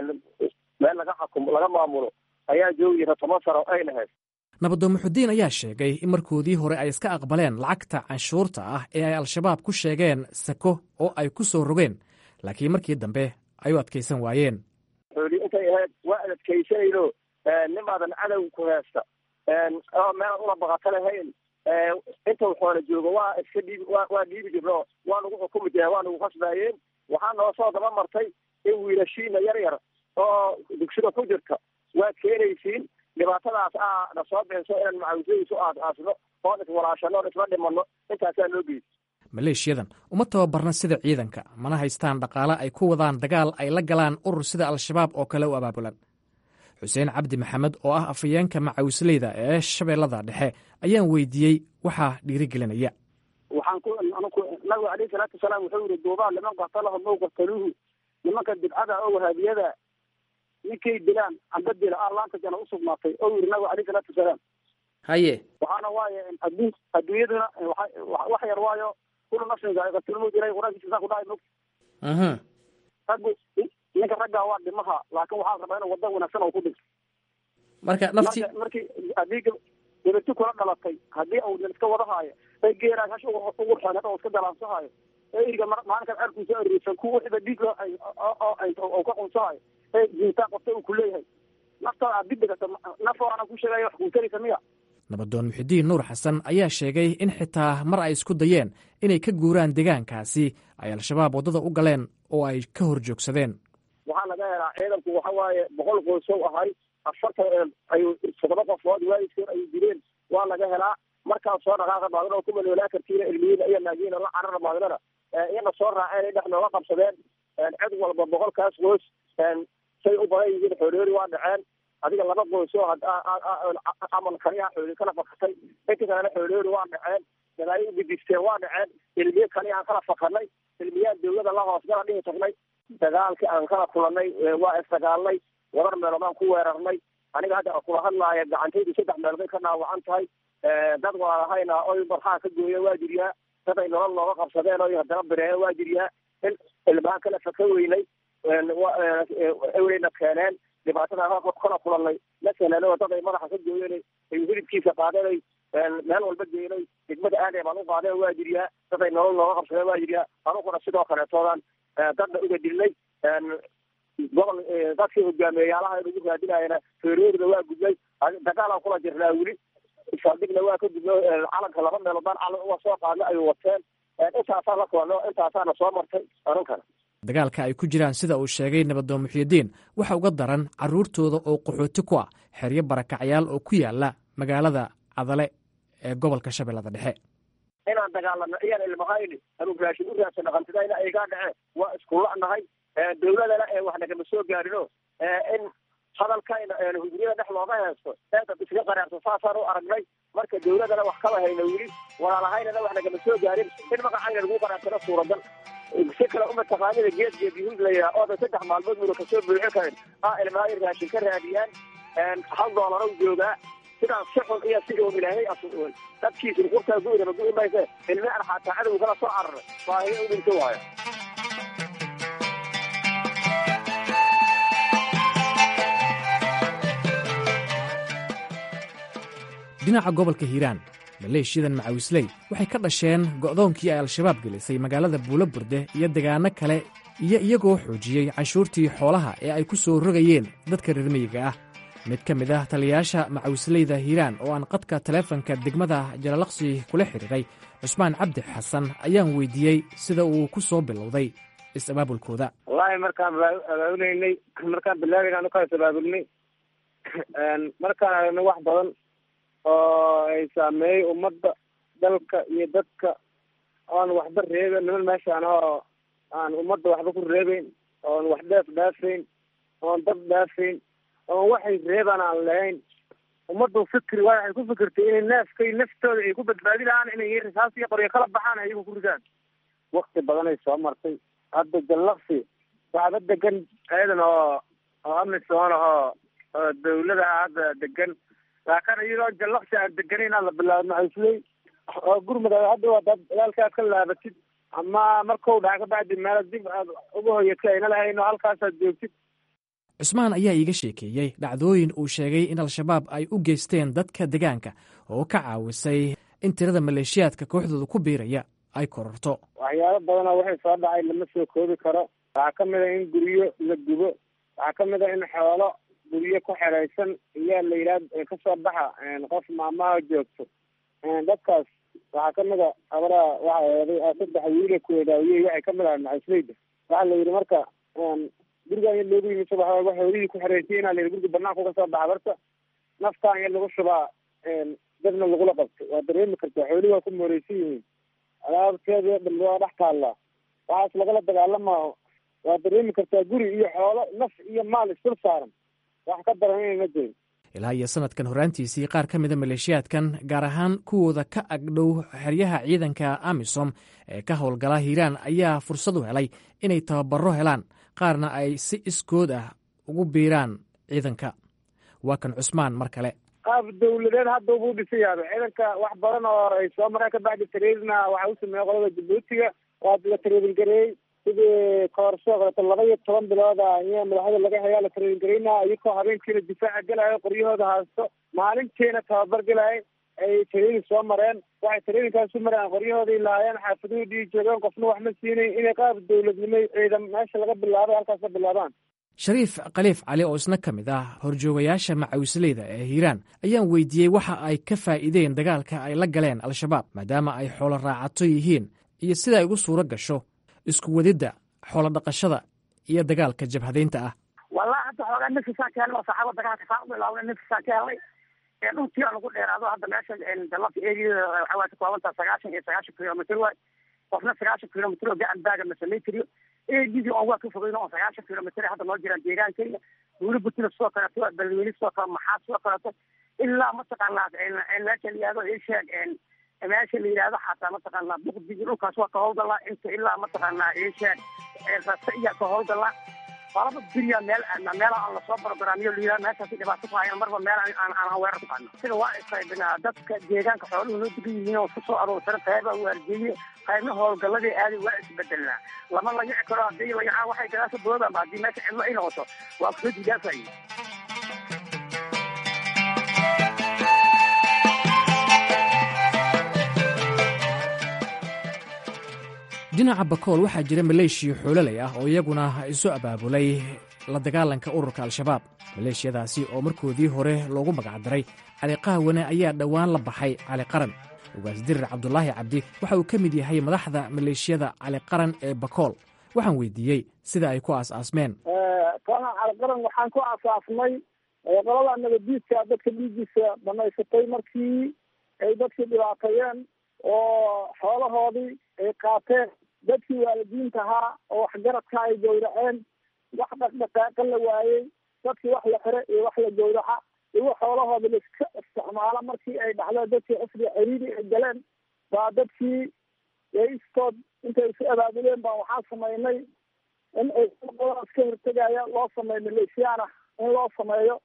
meel laga xakumo laga maamulo ayaa joogi jirta toban sano ay lahayd nabadoon muxudiin ayaa sheegay in markoodii hore ay iska aqbaleen lacagta canshuurta ah ee ay al-shabaab ku sheegeen sako oo ay ku soo rogeen laakiin markii dambe ay u adkaysan waayeen xooli intay ahayd waa adadkaysanayno nin baadan cadow ku heesta oo meelaan una baqato lahayn inta waxoona joogo waa iska dhiibi wa waa dhiibi jirno waa nagu xukumi jireen waa nagu khasbaayeen waxaa noo soo daba martay in wiilashiina yar yar oo dugsida ku jirta waad keenaysiin dhibaatadaas aa na soo beenso inaan macawisadiisu aas-aasno oon iswalaashano oon isla dhimanno intaasaa noo geysa maleeshiyadan uma tababarna sida ciidanka mana haystaan dhaqaale ay ku wadaan dagaal ay la galaan urur sida al-shabaab oo kale u abaabulan xuseen cabdi maxamed oo ah afayeenka macawisleyda ee shabeellada dhexe ayaan weydiiyey waxaa dhiirigelinaya waxaan ku nabigu alayhi salaatu wasalaam wuxuu yihi duubaa liman qatalahum ow qataluuhu nimanka bidcada oo wahaabiyada ninkay dilaan amba dila allaanta jana usugnaatay oo yiri nabigu alayhi salaatu wasalaam haye waxaana waaye adduun adduunyaduna wax yar waayo kulu nafsin zaa'iqatulmawt ilahay qur-aankiisa saa ku dhahay mog raggu ninka raggaa waa dhimaha laakin waxaa rabaa inuu wadda wanaagsan oo ku dhinto marka nafti markii haddii gabati kula dhalatay haddii uu nin iska wadahaayo ay geeraas hash ugu xooneed oo iska dalaansahayo ee iriga maalinkaas arkuusa ariirsan ku wixiba dhiig oo ka qunsahayo ee jiintaan qabta uu kuleeyahay naftaada aad dibdegata naf aanan ku sheegaya wax kuutaraysa miya nabadoon muxidiin nuur xasan ayaa sheegay in xitaa mar ay isku dayeen inay ka guuraan deegaankaasi ay al-shabaab waddada u galeen oo ay ka hor joogsadeen waxaa laga helaa ciidanku waxa waaye boqol qoysow ahay afartan ay toddoba qofood waalidkood ay dileen waa laga helaa markaa soo dhaqaaqa maadana oo ku maloolaa kartiina ilmiyiina iyo naagiina la carara maadnana iyana soo raaceen ay dhex nooga qabsadeen cid walba boqolkaas qoys say u badan yihiin xooloori waa dhaceen adiga laba qoys oo camal kaliya xooli kala fakatay inta kalena xooloori waa dhaceen dalaayo ugudisteen waa dhaceen ilmiye kaliya aan kala fakanay ilmiyaan dawlada la hoos gala dhihi tagnay dagaalkii aan kala kulanay waa isdagaalnay wabar meelood aan ku weerarnay aniga hadda kula hadlaaya gacantaydu saddex meelood bay ka dhaawacan tahay dad walaalahayna oy barxaa ka gooya waa jiryaa dad ay nolol nooga qabsadeen oy haddana bireeya waa jiryaa in ilmaha kala faka weynay eweyna keeneen dhibaatada kala kulanay la keeneen oo dad ay madaxa ka gooyeen ay hilibkiisa qaadeen ay meel walba geenay degmada aadee baan u qaadeen waa jiryaa dad ay nolol nooga qabsadeen waa jiryaa anuguna sidoo kaleetoodan dadna uga dilnay gobol dadkii hogaameeyaalaha ugu raadinayana feeroorida waa gudnay dagaalaan kula jirnaa weli saldhigna waa ka gudno calanka laba meelood baan calan uga soo qaadna ay wateen intaasaan la kulanno intaasaana soo martay anunkana dagaalka ay ku jiraan sida uu sheegay nabadoon muxyidiin waxa uga daran carruurtooda oo qaxooti ku ah xeryo barakacyaal oo ku yaala magaalada cadale ee gobolka shabeellada dhexe inaan dagaalano iyaan ilmahayni anu raashin u raadsan dhaqantidayna aygaa dhaceen waa iskula'nahay dawladana ee wax nagama soo gaarino in hadalkayna hujriyada dhex looga heesto eedad iska qaraarto saasaan u aragnay marka dawladana wax kama hayna weli walaalahaynana wax nagama soo gaarin in magacayna lagu qaraarsano suuragal si kale uma taqaanida geed geed yuhuud la yidhaha oodan saddex maalmood muna kasoo buuxin karin aa ilmahay raashin ka raadiyaan hal doolaro joogaa sidaas si xun iyo si oom ilaahay asuul dadkiisin kurtaa gu'daba gu'i mayse ilmi an xataa cadow kala soo cararay baahiyo u dhinto waaya dhinaca gobolka hiiraan maleeshiyadan macawisley waxay ka dhasheen go'doonkii ay al-shabaab gelisay magaalada buulo burde iyo degaano kale iyo iyagoo xoojiyey canshuurtii xoolaha ee ay ku soo rogayeen dadka reer miyiga ah mid ka mid ah taliyayaasha macawisleyda hiiraan oo aan qadka taleefanka degmada jalalaqsi kula xidhiiray cusmaan cabdi xasan ayaan weydiiyey sida uu ku soo bilowday is-abaabulkooda wallaahi markaan abaabuleynay markaan bilaabayna anu kaas abaabulnay markaan aragna wax badan oo ay saameeyey ummadda dalka iyo dadka oon waxba reeben niman meeshaan oo aan ummadda waxba ku reebeyn oon wax dheef dhaafayn oon dad dhaafayn oon waxay reebaan aan lahayn ummaddu fikri waa waxay ku fikirtay inay neefkay naftooda ay ku badbaadi lahaan inay risaas iyo qoryo kala baxaan ayagu ku ridaan wakti badanay soo martay hadda jallaqsi waxba degan ciidan oo oo amisoon ahoo oo dawlada ah hadda degan laakiin iyadoo jallaqsi aan deganayn aan la bilaabo macawisley oo gurmud hadda waa dad dagaalka aad ka laabatid ama markau dhaca ka bacdi meel dib aad uga hoyatay ayna lahayn oo halkaasaad joogtid cusmaan ayaa iiga sheekeeyey dhacdooyin uu sheegay in al-shabaab ay u geysteen dadka degaanka oo ka caawisay in tirada maleeshiyaadka kooxdooda ku biiraya ay kororto waxyaabo badanoo waxay soo dhacay lama soo koobi karo waxaa ka mid a in guryo la gubo waxaa ka mid a in xoolo guryo ku xeraysan iyaa la yidhaha kasoo baxa qof maamaha joogto dadkaas waxaa ka mid a abaraha waxa eeday saddex wiile kuwedaawiyey waxay ka mid ahay macasleyda waxaa la yidhi marka gurigaan ya loogu yimi subax walba xoolihii ku xereysay inaa la yidhi guriga banaanka uga soo baxa barta naftaan ya lagu shubaa dadna lagula qabto waa dareemi kartaa xoolihi waa ku mooreysan yihiin alaabteeda dhan waa dhex taallaa waxaas lagala dagaalamao waa dareemi kartaa guri iyo xoolo naf iyo maal isdul saaran wax ka daran inayna jirin ilaa iyo sanadkan horraantiisii qaar ka mida maleeshiyaadkan gaar ahaan kuwooda ka agdhow xeryaha ciidanka amisom ee ka howlgala hiiraan ayaa fursad u helay inay tababaro helaan qaarna ay si iskood ah ugu biiraan ciidanka waa kan cusmaan mar kale qaab dawladeed hadda ubuu dhisan yaaba ciidanka wax badan oo ay soo mareen ka bacdi tareedina waxa u sameeyey qolada jabuutiga waa la tareedin gareeyey sidii koorsoo kaleeto laba iyo toban bilooda iya madaxda laga hayaa la tareedin garaynaa iyakoo habeenkiina difaaca gelayo qoryahooda haasto maalintiina tababar gelayo ay tareedin soo mareen waxay tareedinkaas u mareen qoryahoodai lahaayeen xaafaduhu dhii joogeen qofna wax ma siinayn inay qaab dawladnimo ciidan meesha laga bilaabay halkaas ka bilaabaan shariif khaliif cali oo isna ka mid ah horjoogayaasha macawisleyda ee hiiraan ayaan weydiiyey waxa ay ka faa'iideen dagaalka ay la galeen al-shabaab maadaama ay xoolo raacato yihiin iyo sida ay ugu suuro gasho isku wadidda xoolo dhaqashada iyo dagaalka jabhadaynta ah wallahi hadda xoogaa nafisaan ka helnay oo saxaaba dagaalka saa u bilaabnay nafisaan ka helnay dhulkii aan ugu dheeraado hadda meesha dalabka eegiyada waxaa waay ka koobantaa sagaashan iyo sagaashan kilomitr waay qofna sagaashan kilomitr oo gacan baaga ma samayn kariyo eegidii oon waa ka fogeyno oo sagaashan kilomitr hadda noo jiraan deegaankeyga buuli butina sidoo kaleeto balweyne sidoo kale maxaa sidoo kaleeto ilaa mataqaanaa meesha la yihahdo isheeg meesha la yihahdo xataa mataqaanaa buqdigi dhulkaas waa ka howlgalaa inta ilaa mataqaanaa isheeg rasa iyaa ka howlgalaa qalaba beriya meel meela aan lasoo barogaraamiyo layidhaha meeshaasi dhibaato ku hayan marba meel aan aan weerar ku qaadno sida waa isqaybinaa dadka deegaanka xooluhu noo degan yihiin oo kusoo aroorsan qaybaa waarjeeye qaybna howlgaladii aadi waa isbedelnaa lama layici karo haddii layacaa waxay gadaasha boodama haddii meesha cidlo ay noqoto waa kusoo diidaafaye dhinaca bakool waxaa jira maleeshiya xoololay ah oo iyaguna isu abaabulay la dagaalanka ururka al-shabaab maleeshiyadaasi oo markoodii hore loogu magacdaray cali qahwane ayaa dhowaan la baxay cali qaran ugaasdirir cabdulaahi cabdi waxa uu ka mid yahay madaxda maleeshiyada cali qaran ee bakool waxaan weydiiyey sida ay ku aas-aasmeen kooxda cali qaran waxaan ku aasaasnay qolada nabadiidka dadka dhiigiisa dhamaysatay markii ay dadkii dhibaateeyeen oo xoolahoodii ay qaateen dadkii waalidiinta ahaa oo waxgaradka ay gowraceen wax dhaqdhaqaaqa la waayey dadkii wax la xire iyo wax la gowraca iwo xoolahooda laiska isticmaala markii ay dhacdo dadkii xifdi ciriiri ay galeen baa dadkii istood intay isu abaabuleen baa waxaan samaynay in ay qoladaas ka hortegaya loo sameeyo maleeshiyaana in loo sameeyo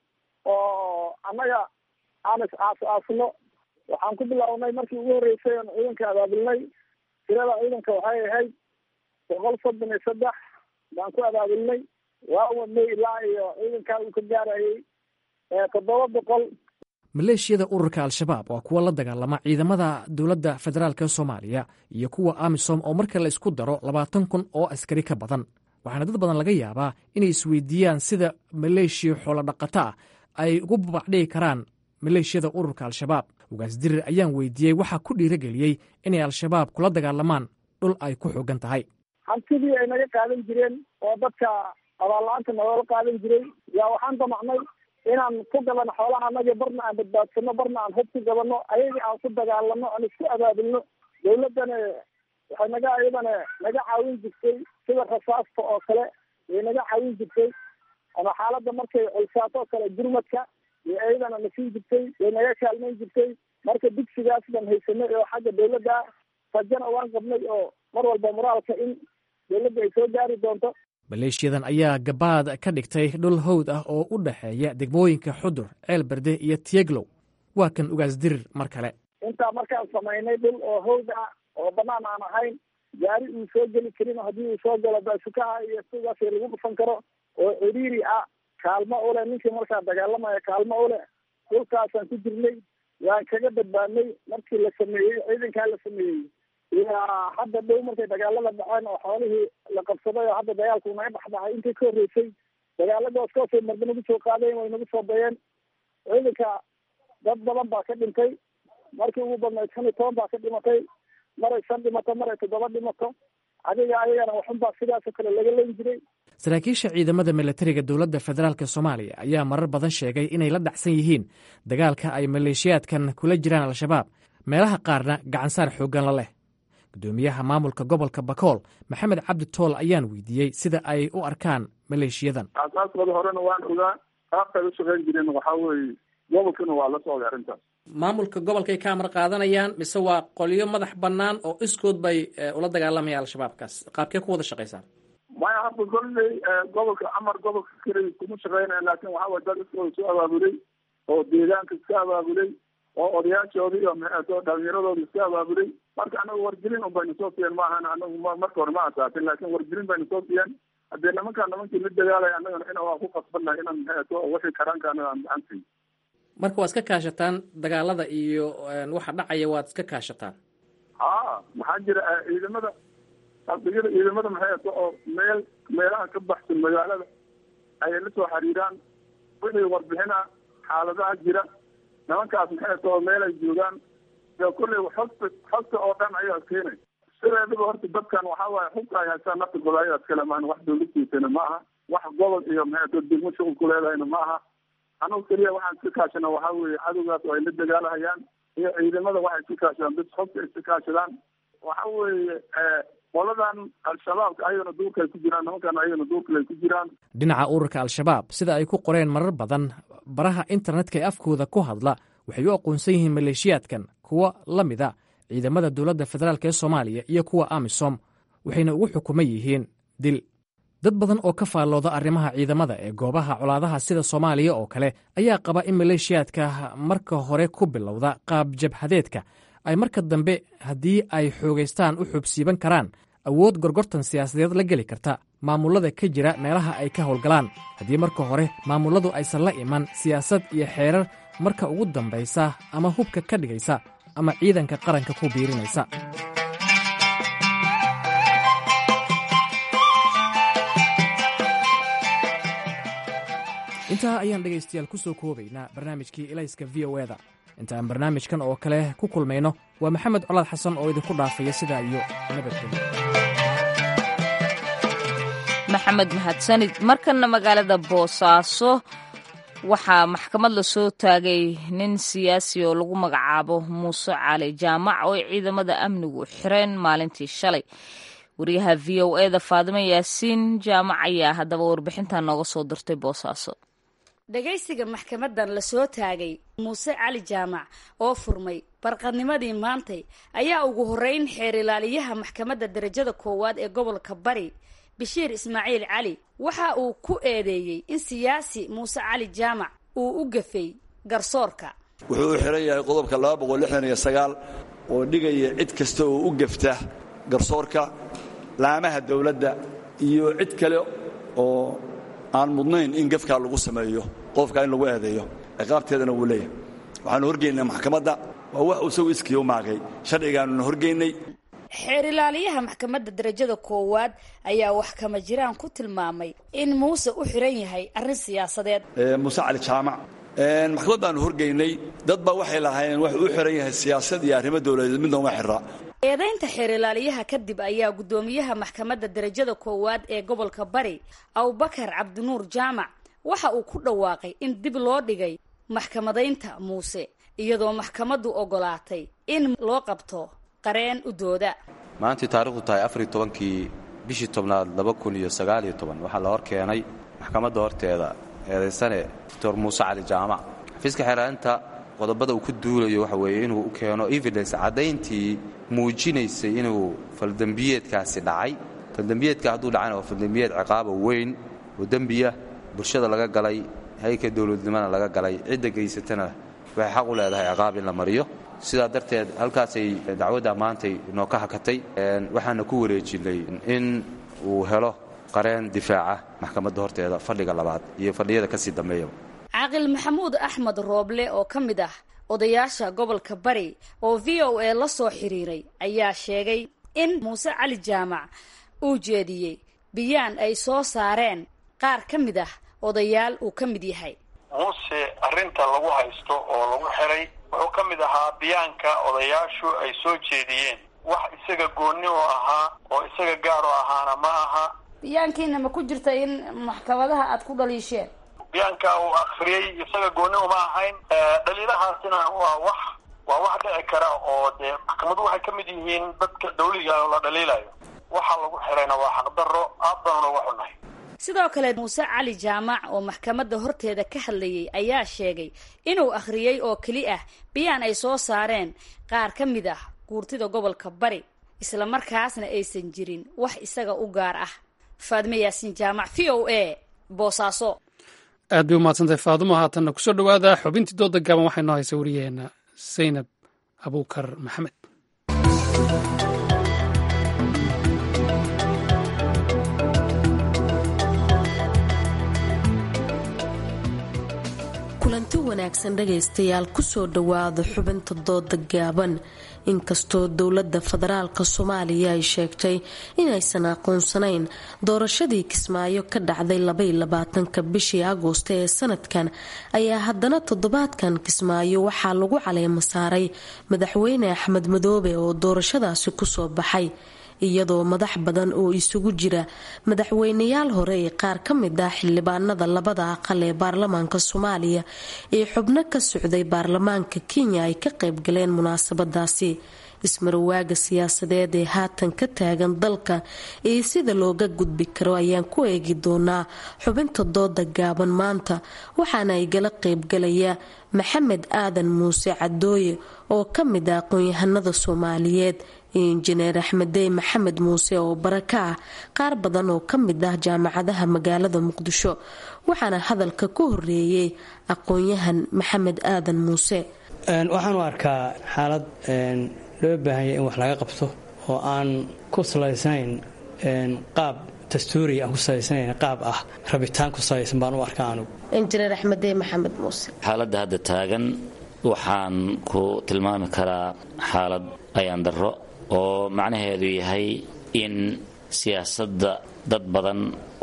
oo annaga aan is aas aasno waxaan ku bilownay markii ugu horreysay oon ciidanka abaabulnay tirada ciidanka waxay ahayd boqol soddon iyo saddex baan ku abaabulnay waa wadnay ilaa iyo ciidankaa uu ka gaarayay toddoba boqol maleeshiyada ururka al-shabaab waa kuwa la dagaalama ciidamada dowladda federaalk soomaaliya iyo kuwa amisom oo marka la isku daro labaatan kun oo askari ka badan waxaana dad badan laga yaabaa inay isweydiiyaan sida maleeshiya xoolodhaqato ah ay ugu babacdhigi karaan maleeshiyada ururka al-shabaab ugaasdirir ayaan weydiiyey waxaa ku dhiirageliyey inay al-shabaab kula dagaalamaan dhul ay ku xoogan tahay hantidii ay naga qaadan jireen oo dadka abaalla-aanta nagoola qaadan jiray yaa waxaan damacnay inaan ku gadano xoolaha anaga barna aan badbaadsano barna aan hub ku gadano ayagii aan ku dagaalano aan isku abaabulno dawladdana waxay naga iyadana naga caawin jirtay sida rasaasta oo kale way naga caawin jirtay ama xaaladda markay culsaato oo kale gurmadka iyo iyadana na siin jirtay way naga kaalmayn jirtay marka dugsigaas baan haysanay oo xagga dawladda rajana waan qabnay oo mar walba moraalka in dawladda ay soo gaari doonto maleeshiyadan ayaa gabaad ka dhigtay dhul hawd ah oo u dhexeeya degmooyinka xudur ceelberde iyo tiyeglow waa kan ugaasdirir mar kale intaa markaan samaynay dhul oo hawd ah oo banaan aan ahayn gaari uu soo geli karin haddii uu soo galo baasukaha iyo sidaas lagu dhufan karo oo ciriiri ah kaalmo ule ninkii markaa dagaalamaya kaalmo ule dhulkaasaan ku jirnay waan kaga badbaadnay markii la sameeyey ciidankaa la sameeyey ilaa hadda dhow markay dagaalada dhaceen oo xoolihii la qabsaday oo hadda dagaalku naga dhexdhacay intii ka horreysay dagaaladaas kaasay marba nagu soo qaadeen way nagu soo dayeen ciidanka dad badan baa ka dhintay markii ugu badnayd shan iyo toban baa ka dhimatay maray shan dhimato maray toddoba dhimato adiga ayagana waxunbaa sidaasoo kale laga leyn jiray saraakiisha ciidamada milatariga dowladda federaalk soomaaliya ayaa marar badan sheegay inay la dhacsan yihiin dagaalka ay maleeshiyaadkan kula jiraan al-shabaab meelaha qaarna gacansaar xooggan la leh gudoomiyaha maamulka gobolka bakool maxamed cabdi tool ayaan weydiiyey sida ay u arkaan maleeshiyadan aasaaskooda horena waan ogaa qaabkay u shaqeyn jireen waxaa weeye gobolkana waa la socday arrintaas maamulka gobolkay ka amar qaadanayaan mise waa qolyo madax bannaan oo iskood bay ula dagaalamayaan al-shabaabkaas qaabkee ku wada shaqaysaan maya hadda kolley gobolka amar gobolka keliya kuma shaqeynaya laakin waxaa waye dad iskooda soo abaabulay oo deegaanka iska abaabulay oo odayaashooda iyo maxeeto dhalinyaradooda iska abaabulay marka anagu wargelin un bayna soo siiyeen maahan anagu marka hore ma asaasin laakin wargelin bayna soo siiyeen haddee nimankaa nimankii la dagaalaya annagana ina waa ku qasbannahay inaan maxeeto wixii karaanka anaga aan gacan siiyo marka waad iska kaashataan dagaalada iyo waxa dhacaya waad iska kaashataan ha maxaa jira ciidamada saldhigyada ciidamada maxay ato oo meel meelaha ka baxsan magaalada ayay la soo xiriiraan wixii warbixina xaaladaha jira nimankaas maxay too meel ay joogaan dee kulley xogta xogta oo dhan ayaa keenay sideedaba horta dadkan waxaa waaye xugta ay haystaan naftigooda ayaad kale maan wax dawladtiisana ma aha wax gobol iyo maxay too degmo shuqul ku leedahayna ma aha anugu keliya waxaan iska kaashana waxaa weeye cadowgaas oo ay la dagaalahayaan iyo ciidamada waxay iska kaashadaan bis xogta iska kaashadaan waxa weeye qoladan al-shabaabka ayagana duurka ay ku jiraan nimankan ayagana duurkale ay ku jiraan dhinaca ururka al-shabaab sida ay ku qoreen marar badan baraha internetka ee afkooda ku hadla waxay u aqoonsan yihiin maleeshiyaadkan kuwa la mida ciidamada dowladda federaalk ee soomaaliya iyo kuwa amisom waxayna ugu xukuman yihiin dil dad badan oo ka faallooda arrimaha ciidamada ee goobaha colaadaha sida soomaaliya oo kale ayaa qaba in maleeshiyaadka marka hore ku bilowda qaab jabhadeedka ay marka dambe haddii ay xoogaystaan u xubsiiban karaan awood gorgortan siyaasadeed la geli karta maamullada ka jira meelaha ay ka howlgalaan haddii marka hore maamulladu aysan la iman siyaasad iyo xeerar marka ugu dambaysa ama hubka ka dhigaysa ama ciidanka qaranka ku biirinaysa intaa ayaan dhegaystayaal ku soo koobaynaa barnaamijkii ilayska v o eda intaan barnaamijkan oo kale ku kulmayno waa maxamed colaad xasan oo idinku dhaafaya sidaa iyo nabadgelyo maxamed mahadsanid markanna magaalada boosaaso waxaa maxkamad la soo taagay nin siyaasi oo lagu magacaabo muuse cali jaamac oo ay ciidamada amnigu xireen maalintii shalay wariyaha v o eda faadimo yaasiin jaamac ayaa haddaba warbixintan nooga soo dirtay boosaaso dhagaysiga maxkamadan la soo taagay muuse cali jaamac oo furmay barqadnimadii maantay ayaa ugu horreyn xeer ilaaliyaha maxkamadda darajada koowaad ee gobolka bari bashiir ismaaciil cali waxa uu ku eedeeyey in siyaasi muuse cali jaamac uu u gafay garsoorka wuxuu u xiran yahay qodobka laba boqol lixdan iyo sagaal oo dhigaya cid kasta oo u gafta garsoorka laamaha dowladda iyo cid kale oo aan mudnayn in gafkaa lagu sameeyo qofka in lagu eedeeyo ciqaabteedana wuu leeyahay waxaanu horgeynay maxkamadda waa wax isagu iskii u maagay sharcigaanuna horgeynay xeer ilaaliyaha maxkamadda darajada koowaad ayaa wax kama jiraan ku tilmaamay in muuse u xiran yahay arrin siyaasadeed muuse cali jaamac maxkamad baanu horgeynay dad baa waxay lahaayeen wax u xiran yahay siyaasad iyo arrimo dowladeed midna uma xira eedaynta xeer ilaaliyaha kadib ayaa guddoomiyaha maxkamadda darajada koowaad ee gobolka bari abubakar cabdinuur jaamac waxa uu ku dhawaaqay in dib loo dhigay maxkamadaynta muuse iyadoo maxkamaddu ogolaatay in loo qabto qareen u dooda maantii taarikhdu tahay afariy tobankii bishii tobnaad laba kun iyo sagaaliyo toban waxaa la hor keenay maxkamadda horteeda eedaysane doctor muuse cali jaamac xafiiska xeeraarinta qodobada uu ku duulayo waxa weeye inuu u keeno evidence caddayntii muujinaysay inuu faldembiyeedkaasi dhacay faldembiyeedka hadduu dhacayna waa faldembiyeed ciqaaba weyn oo dembiya bulshada laga galay hayka dowladnimana laga galay cidda geysatana waxay xaq u leedahay ciqaab in la mariyo sidaa darteed halkaasay dacwadda maantay noo ka hakatay waxaana ku wareejinay in uu helo qareen difaaca maxkamadda horteeda fadhiga labaad iyo fadhiyada kasii dambeeyaba caaqil maxamuud axmed rooble oo ka mid ah odayaasha gobolka bari oo v o a la soo xiriiray ayaa sheegay in muuse cali jaamac uu jeediyey biyaan ay soo saareen qaar ka mid ah odayaal uu ka mid yahay muuse arrinta lagu haysto oo lagu xiray wuxuu ka mid ahaa biyaanka odayaashu ay soo jeediyeen wax isaga goonni oo ahaa oo isaga gaar oo ahaana ma aha biyaankiina ma ku jirta in maxkamadaha aad ku dhaliisheen biyaanka uu akhriyey isaga goonni uma ahayn dhaliilahaasina waa wax waa wax dhici kara oo dee maxkamadu waxay ka mid yihiin dadka dawliga oo la dhaliilayo waxa lagu xirayna waa xaqdarro aad baanu uga xunnahay sidoo kale muuse cali jaamac oo maxkamadda horteeda ka hadlayay ayaa sheegay inuu akhriyey oo keli ah biyaan ay soo saareen qaar ka mid ah guurtida gobolka bari isla markaasna aysan jirin wax isaga u gaar ah faadime yaasiin jaamac v o a boosaaso aad bay umahadsantahay faadumo haatanna kusoo dhowaada xubintii dooda gaaban waxay noo haysa wariyaheenna saynab abuukar maxamed kulanti kulanti wanaagsan dhagaystayaal kusoo dhowaada xubinta dooda gaaban inkastoo dowladda federaalka soomaaliya ay sheegtay inaysan aqoonsanayn doorashadii kismaayo ka dhacday labayolabaatanka bishii agoosto ee sanadkan ayaa haddana toddobaadkan kismaayo waxaa lagu caleema saaray madaxweyne axmed madoobe oo doorashadaasi kusoo baxay iyadoo madax badan oo isugu jira madaxweynayaal hore ee qaar ka mid ah xildhibaanada labada aqal ee baarlamaanka soomaaliya ee xubno ka socday baarlamaanka kenya ay ka qayb galeen munaasabadaasi ismarawaaga siyaasadeed ee haatan ka taagan dalka iyo sida looga gudbi karo ayaan ku eegi doonaa xubinta dooda gaaban maanta waxaana ay gala qaybgalaya maxamed aadan muuse cadooye oo ka mid ah aqoon-yahanada soomaaliyeed iyo injineer axmedey maxamed muuse oo baraka ah qaar badan oo ka mid ah jaamacadaha magaalada muqdisho waxaana hadalka ku horeeyey aqoon-yahan maxamed aadan muuse waxaan u arkaa xaalad loo baahanya in wax laga qabto oo aan ku salaysnayn qaab dastuuriga aan ku salaysnayn qaab ah rabitaan ku salaysan baan u arkaa anugu injineer axmedey maxamed muuse xaaladda hadda taagan waxaan ku tilmaami karaa xaalad ayaan darro oo macnaheedu yahay in siyaasadda dad badan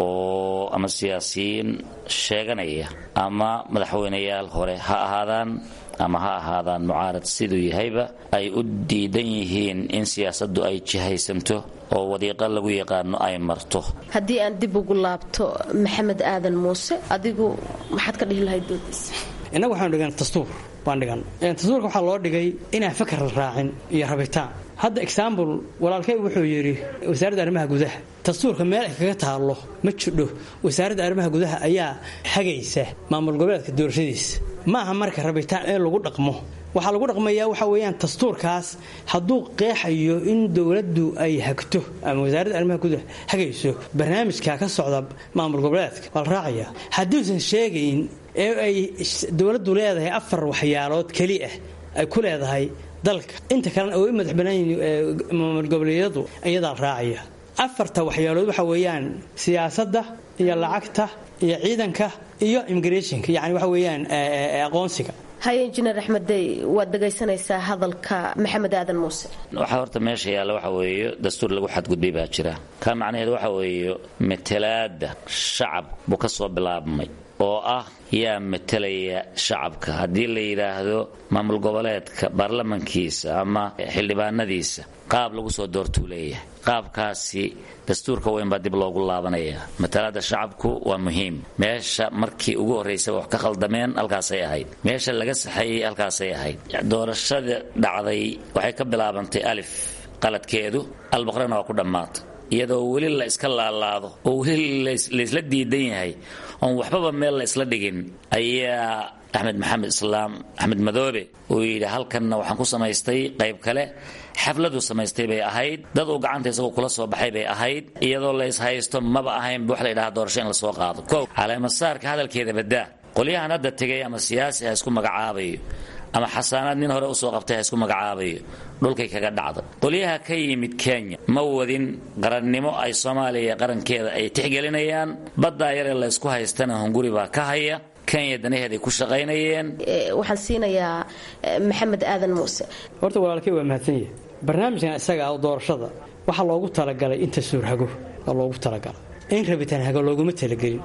oo ama siyaasiyiin sheeganaya ama madaxweynayaal hore ha ahaadaan ama ha ahaadaan mucaarad siduu yahayba ay u diidan yihiin in siyaasaddu ay jihaysanto oo wadiiqo lagu yaqaano ay marto haddii aan dib ugu laabto maxamed aadan muuse adigu maxaad ka dhihi lahayd doodiisa innagu waxaanu dhigan dastuur baan dhigan dastuurka waxaa loo dhigay inaan fakar la raacin iyo rabitaan hadda exaambul walaalkay wuxuu yidhi wasaaradda arrimaha gudaha dastuurka meel ay kaga taallo ma jidho wasaaradda arrimaha gudaha ayaa hagaysa maamul goboleedka doorashadiisa ma aha marka rabitaan in lagu dhaqmo waxaa lagu dhaqmayaa waxa weeyaan dastuurkaas hadduu qeexayo in dowladdu ay hagto ama wasaaradda arrimaha gudaha hagayso barnaamijka ka socda maamul goboleedka waa la raacaya hadduusan sheegayn ee ay dowladdu leedahay afar waxyaalood keli ah ay ku leedahay dalka inta kalena oo u madax banaanyihin maamul goboleedyadu iyadaa raacaya afarta waxyaalood waxa weeyaan siyaasadda iyo lacagta iyo ciidanka iyo immigrationka yani waxa weeyaan aqoonsiga haye injineer axmedey waad dhegaysanaysaa hadalka maxamed aadan muuse waxaa horta meesha yaalla waxa weeye dastuur lagu xadgudbay baa jira ka macnaheedu waxa weeye matalaada shacab buu ka soo bilaabmay oo ah yaa matalaya shacabka haddii la yidhaahdo maamul goboleedka baarlamankiisa ama xildhibaanadiisa qaab lagu soo doortuu leeyahay qaabkaasi dastuurka weyn baa dib loogu laabanaya matalaada shacabku waa muhiim meesha markii ugu horraysaba wax ka khaldameen halkaasay ahayd meesha laga saxeeyey halkaasay ahayd doorashada dhacday waxay ka bilaabantay alif qaladkeedu albaqrana waa ku dhammaatay iyadoo weli la iska laalaado oo weli laysla diidan yahay oon waxbaba meel la isla dhigin ayaa axmed maxamed islaam axmed madoobe uu yidhi halkanna waxaan ku samaystay qayb kale xafladu samaystay bay ahayd dad uu gacanta isagoo kula soo baxay bay ahayd iyadoo la ishaysto maba ahaynba wax la ydhaha doorasho in lasoo qaado kow caleemasaarka hadalkeeda badaa qolyahan hadda tegay ama siyaasi ha isku magacaabayo ama xasaanaad nin hore usoo qabtay ha isku magacaabayo dhulkay kaga dhacda qolyaha ka yimid kenya ma wadin qarannimo ay soomaaliya qarankeeda ay tixgelinayaan baddaa yaree laysku haystana hunguri baa ka haya kenya danaheeday ku shaqaynayeen waxaan siinayaa maxamed aadan muuse horta walaalkay waa mahadsan yahay barnaamijkan isaga ah doorashada waxaa loogu talagalay inta suurhago waa loogu talagalay in rabitaan hago looguma talagelin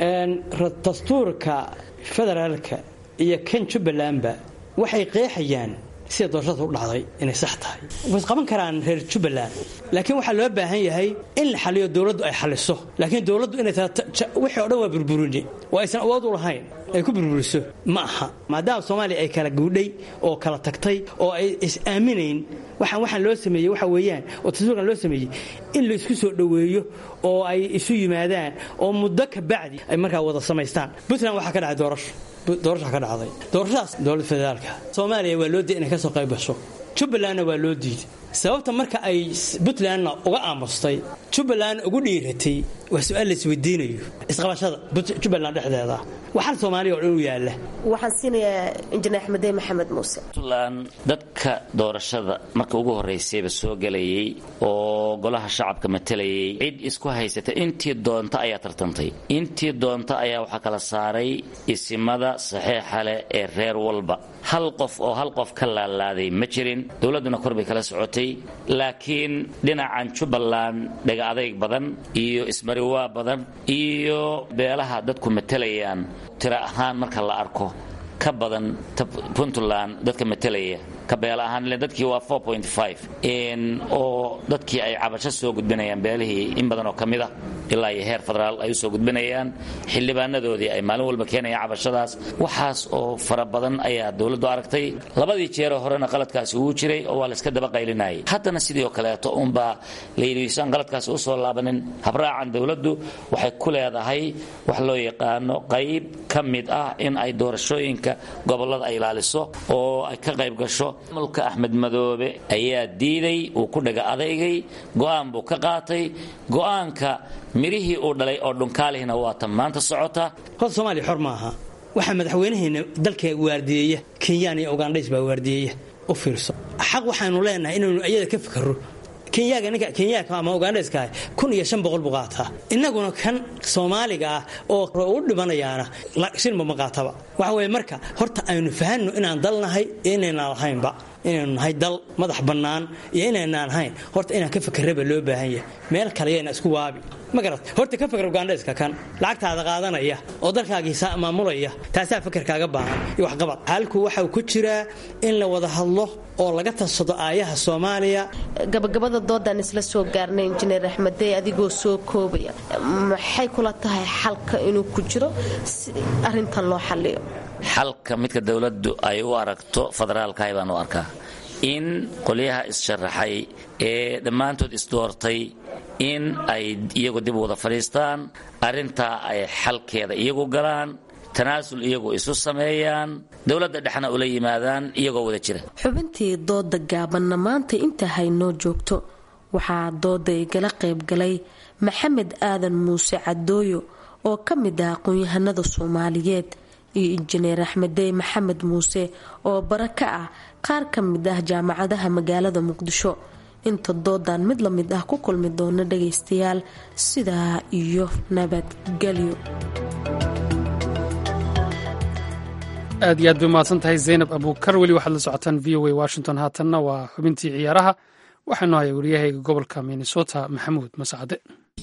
dastuurka federaalka iyo kan jubbalandba waxay qeexayaan sida doorashada u dhacday inay sax tahay ways qaban karaan reer jubbaland laakiin waxaa loo baahan yahay in la xaliyo dowladdu ay xaliso laakiin dowladdu inay wixii o dhan waa burburine oo aysan awood u lahayn ay ku burburiso ma aha maadaama soomaaliya ay kala guudhay oo kala tagtay oo ay is-aaminayn waxaan waxaan loo sameeyey waxa weeyaan oo dastuurkan loo sameeyey in la isku soo dhoweeyo oo ay isu yimaadaan oo muddo ka bacdi ay markaa wada samaystaan puntland waxaa ka dhacay doorasho doorasha ka dhacday doorashadaas dowlad federaalka soomaaliya waa loo diiday inay ka soo qayb gasho jubbalandna waa loo diiday sababta marka ay puntlandna uga aamustay jubbaland ugu dhiiratay waa su-aal la isweydiinayo isqabashada jubbaland dhexdeeda waxaan soomaaliya oo dhan u yaalla waxaan siinayaa injineer axmedey maxamed muuse puntland dadka doorashada marka ugu horraysayba soo gelayay oo golaha shacabka matalayay cid isku haysata intii doonta ayaa tartantay intii doonta ayaa waxaa kala saaray isimada saxiixa leh ee reer walba hal qof oo hal qof ka laalaaday ma jirin dowladduna kor bay kala socotay laakiin dhinacan jubbaland dhega adayg badan iyo ismariwaa badan iyo beelaha dadku matalayaan tiro ahaan marka la arko ka badan puntland dadka matalaya ka beel ahaan ile dadkii waa oo dadkii ay cabasho soo gudbinayaan beelihii in badan oo ka mid ah ilaa iyo heer federaal ay u soo gudbinayaan xildhibaanadoodii ay maalin walba keenayaan cabashadaas waxaas oo fara badan ayaa dowladdu aragtay labadii jeeroo horena qaladkaasi wuu jiray oo waa layska daba qaylinayay haddana sidii oo kaleeto unbaa layidhi isaan qaladkaasi usoo laabanin habraacan dowladdu waxay ku leedahay wax loo yaqaano qayb ka mid ah in ay doorashooyinka gobollada ay ilaaliso oo ay ka qayb gasho mulka axmed madoobe ayaa diiday uu ku dhaga adaygay go'aan buu ka qaatay go'aanka midhihii uu dhalay oo dhunkaalihina waa tan maanta socota horta soomaaliya xor maaha waxaa madaxweynaheena dalka waardiyeeya kenyaan iyo ugandhays baa waardiyeeya u fiirso xaq waxaanu leenahay inaynu iyada ka fikirro kenyaaga ninka kenyaaka ama ugandhayska kun iyo shan boqol buu qaataa innaguna kan soomaaliga ah oo u dhibanayaana shinba ma qaataba waxa weeye marka horta aynu fahanno inaan dal nahay iyo inaynaan lahaynba inaynu nahay dal madax bannaan iyo inaynaan ahayn horta inaan ka fakerraba loo baahan yahay meel kale yayna isku waabi ma garat horta ka fakar ugandhayska kan lacagtaada qaadanaya oo dalkaagiisa maamulaya taasaa fakarkaaga baahan iyo waxqabad halku waxau ku jiraa in la wada hadlo oo laga tadsado aayaha soomaaliya gabagabada doodaan isla soo gaarnay injineer axmedey adigoo soo koobaya maxay kula tahay xalka inuu ku jiro si arintan loo xaliyo xalka midka dowladdu ay u aragto federaalkahay baan u arkaa in qolyaha is-sharaxay ee dhammaantood isdoortay in ay iyagu dib wada fadhiistaan arrintaa ay xalkeeda iyagu galaan tanaasul iyagu isu sameeyaan dowladda dhexna ula yimaadaan iyagoo wada jira xubintii dooda gaabanna maanta inta haynoo joogto waxaa dooda igala qaybgalay maxamed aadan muuse cadooyo oo ka mid ah aqoon-yahanada soomaaliyeed iyo injineer axmedey maxamed muuse oo bara ka ah qaar ka mid ah jaamacadaha magaalada muqdisho inta doodan mid la mid ah ku kulmi doona dhagaystayaal sidaa iyo nabadgelyo aad iyo aad bay umahadsan tahay zaynab abuukar weli waxaad la socotaan v o a washington haatanna waa xubintii ciyaaraha waxaanu haya waryahayga gobolka minnesota maxamuud mascade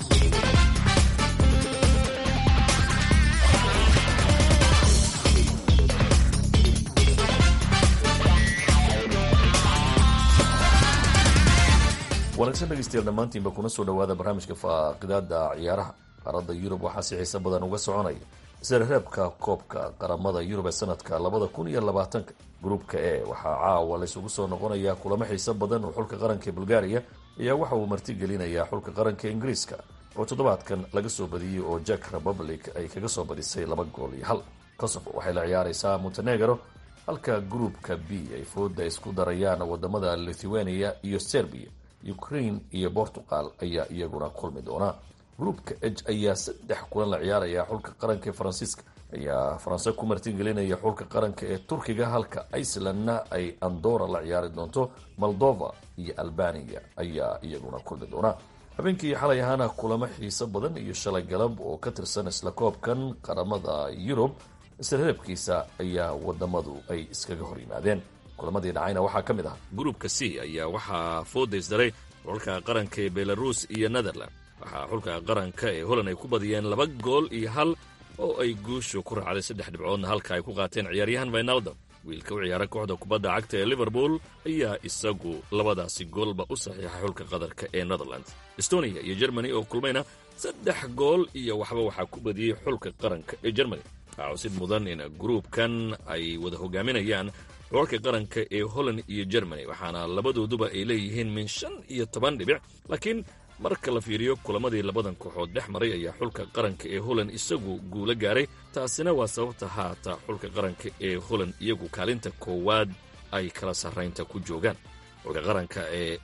wanaagsan dhegeystayaal dhammaantiinba kuna soo dhowaada barnaamijka faaqidaada ciyaaraha qaaradda yurub waxaa si xiise badan uga soconaya isreebka koobka qaramada yurub ee sanadka labada kun iyo labaatanka gruubka e waxaa caawa laysugu soo noqonayaa kulamo xiise badan oo xulka qaranka bulgaariya ayaa waxa uu martigelinayaa xulka qaranka ingiriiska oo toddobaadkan laga soo badiyey oo jack republic ay kaga soo badisay laba gool iyo hal kosovo waxay la ciyaareysaa montenegro halka gruubka b ay fooda isku darayaan wadamada lithuania iyo serbia ukraine iyo portugal ayaa iyaguna kulmi doona gruupka h ayaa saddex kulan la ciyaaraya xulka qaranka ee faransiiska ayaa faranse ku martigelinaya xulka qaranka ee turkiga halka icelandna ay andora la ciyaari doonto moldova iyo albania ayaa iyaguna kulmi doona habeenkii xalay ahaana kulamo xiiso badan iyo shalay galab oo ka tirsan isla koobkan qaramada yurub isreebkiisa ayaa wadamadu ay iskaga hor yimaadeen kulamadii dhacayna waxaa ka mid ah gruupka c ayaa waxaa foodaysdaray xulka qaranka ee belarus iyo netherland waxaa xulka qaranka ee holland ay ku badiyeen laba gool iyo hal oo ay guushu ku raacday saddex dhibcoodna halka ay ku qaateen ciyaaryahan vinaldom wiilka u ciyaara kooxda kubadda cagta ee liverpool ayaa isagu labadaasi goolba u saxiixay xulka qadarka ee netherland estonia iyo germany oo kulmayna saddex gool iyo waxba waxaa ku badiyey xulka qaranka ee germany waxaa cusid mudan in gruubkan ay wada hogaaminayaan xulalka qaranka ee holland iyo germany waxaana labadooduba ay leeyihiin min shan iyo toban dhibic laakiin marka la fiiriyo kulamadii labadan kooxood dhex maray ayaa xulka qaranka ee holland isagu guulo gaaray taasina waa sababta haata xulka qaranka ee holland iyagu kaalinta koowaad ay kala sarraynta ku joogaan xulka qaranka ee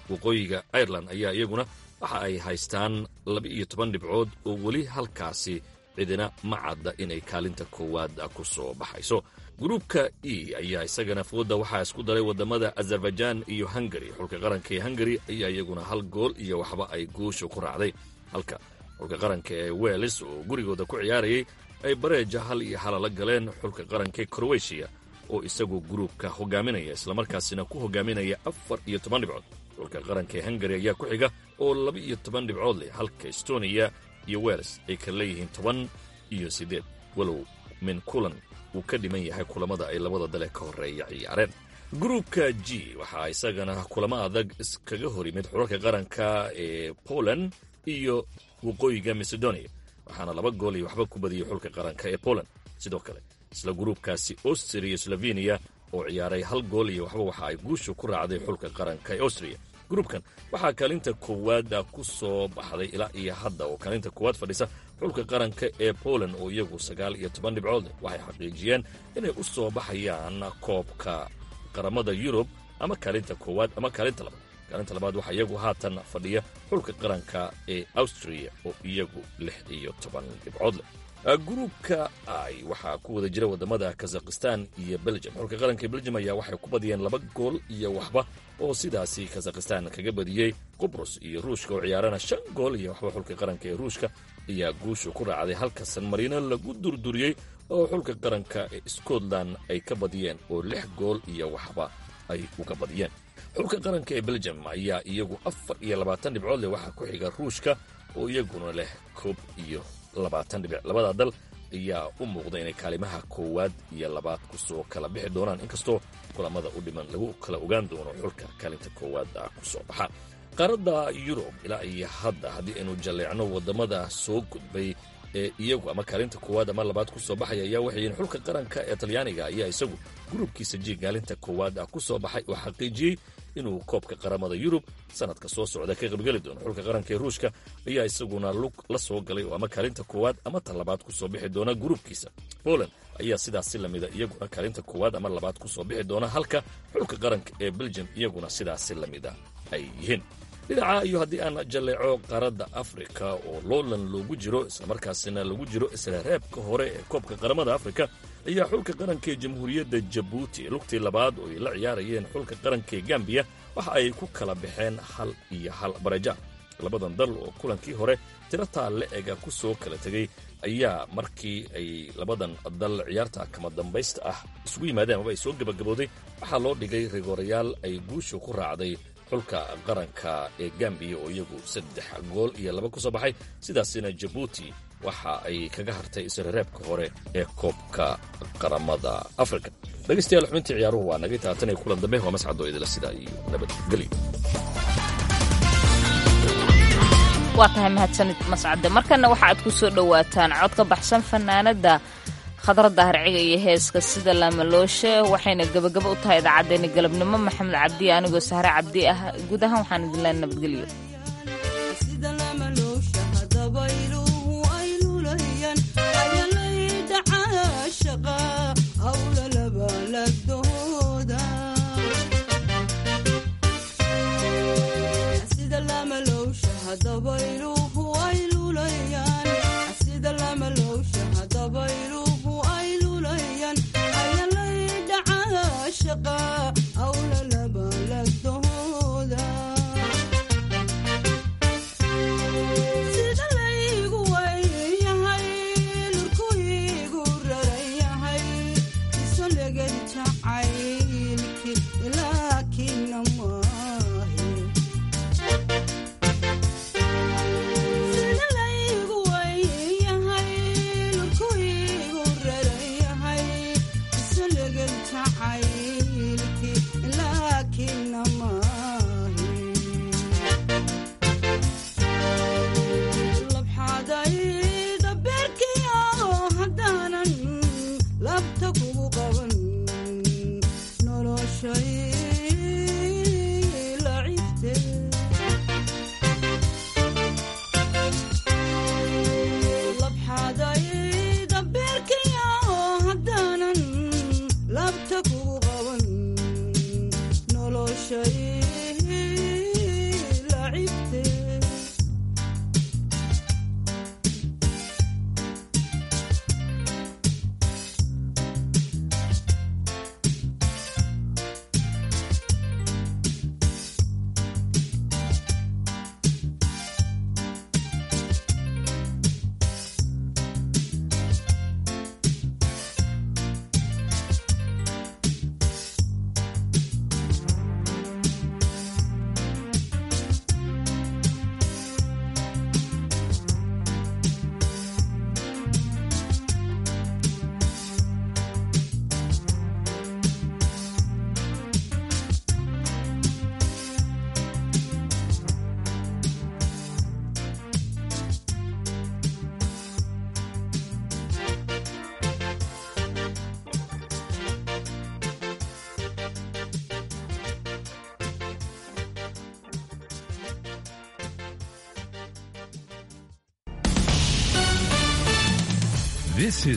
waqooyiga ireland ayaa iyaguna waxa ay haystaan laba-iyo toban dhibcood oo weli halkaasi cidina ma cadda inay kaalinta koowaad ku soo baxayso gruubka e ayaa isagana fooda waxaa isku daray waddamada azerbaijan iyo hungari xulka qaranka ee hungari ayaa iyaguna hal gool iyo waxba ay guusha ku raacday halka xulka qaranka ee weles oo gurigooda ku ciyaarayay ay bareeja hal iyo hala la galeen xulka qaranka ee krowetiya oo isagu gruubka hogaaminaya islamarkaasina ku hogaaminaya afar iyo toban dhibcood xulka qaranka ee hungari ayaa ku xiga oo laba iyo toban dhibcood leh halka estoniya iyo weles ay kala leeyihiin toban iyo siddeed walow min kulan uu ka dhiman yahay kulamada ay labada dale ka horreeya ciyaareen gruubka g waxaa isagana kulamo adag iskaga hor yimid xulalka qaranka ee poland iyo waqooyiga macedonia waxaana laba gool iyo waxba ku badiyey xulka qaranka ee poland sidoo kale isla gruubkaasi austria iyo sloveniya oo ciyaaray hal gool iyo waxba waxa ay guusha ku raacday xulka qaranka ee austria gruubkan waxaa kaalinta koowaada ku soo baxday ilaa iyo hadda oo kaalinta koowaad fadhisa xulka qaranka ee poland oo iyagu sagaal iyo toban dhibcood waxay xaqiijiyeen inay u soo baxayaan koobka qaramada yurub ama kaalinta koowaad ama kaalinta labaad kaalinta labaad waxaa iyagu haatan fadhiya xulka qaranka ee austria oo iyagu lix iyo toban dhibcood leh gruubka ay waxaa ku wada jira wadamada kazakhistan iyo belgium xulka qaranka ee belgium ayaa waxay ku badiyeen laba gool iyo waxba oo sidaasi kazakhistan kaga badiyey qubrus iyo ruushka oo ciyaarana shan gool iyo waxba xulka qaranka ee ruushka ayaa guusha ku raacday halka san marino lagu durduriyey oo xulka qaranka ee scotland ay ka badiyeen oo lix gool iyo waxba ay uga badiyeen xulka qaranka ee belgium ayaa iyagu afar iyo labaatan dhibcood leh waxaa ku xiga ruushka oo iyaguna leh koob iyo labaatan dhibic labada dal ayaa u muuqda inay kaalimaha koowaad iyo labaad kusoo kala bixi doonaan inkastoo kulamada u dhiman lagu kala ogaan doono xulka kaalinta koowaada ku soo baxa qaaradda yurub ilaa iyo hadda haddii aynu jalleecno waddamada soo gudbay ee iyagu ama kaalinta koowaad ama labaad ku soo baxaya ayaa waxay yihiin xulka qaranka ee talyaaniga ayaa isagu gruubkiisa ji kaalinta koowaad ah ku soo baxay oo xaqiijiyey inuu koobka qaramada yurub sanadka soo socda ka qaybgeli doono xulka qaranka ee ruushka ayaa isaguna lug la soo galay oo ama kaalinta koowaad ama tan labaad ku soo bixi doona gruubkiisa poland ayaa sidaasi lamida iyaguna kaalinta koowaad ama labaad ku soo bixi doona halka xulka qaranka ee belgium iyaguna sidaasi lamida ay yihiin dhinaca iyo haddii aan jalleeco qaaradda afrika oo loolan loogu jiro islamarkaasina lagu jiro isla reebka hore ee koobka qaramada afrika ayaa xulka qaranka ee jamhuuriyadda jabuuti lugtii labaad oo ay la ciyaarayeen xulka qaranka ee gambiya waxa ay ku kala baxeen hal iyo hal bareja labadan dal oo kulankii hore tirataa le-ega ku soo kala tegey ayaa markii ay labadan dal ciyaarta kama dambaysta ah isugu yimaadeen amaba ay soo gebagabooday waxaa loo dhigay rigorayaal ay guusha ku raacday xulka qaranka ee gambiya oo iyagu saddex gool iyo laba ku soo baxay sidaasina jabuuti waxa ay kaga hartay isrereebka hore ee koobka qaramada afrika dhegaystayaal xubintii ciyaaruhu waa naga taatanay kulan dambe waa mascadoo idila sidaa iyo nabadgelyo waa tahay mahadsanid mascade markana waxa aad ku soo dhowaataan cod ka baxsan fanaanada khadradda harciga iyo heeska sida laamalooshe waxayna gebagabo u tahay idaacaddeenna galabnimo maxamed cabdi anigoo sahre cabdi ah guud ahaan waxaan idin leen nabadgelyo shaqa awla laba lagdahooda This is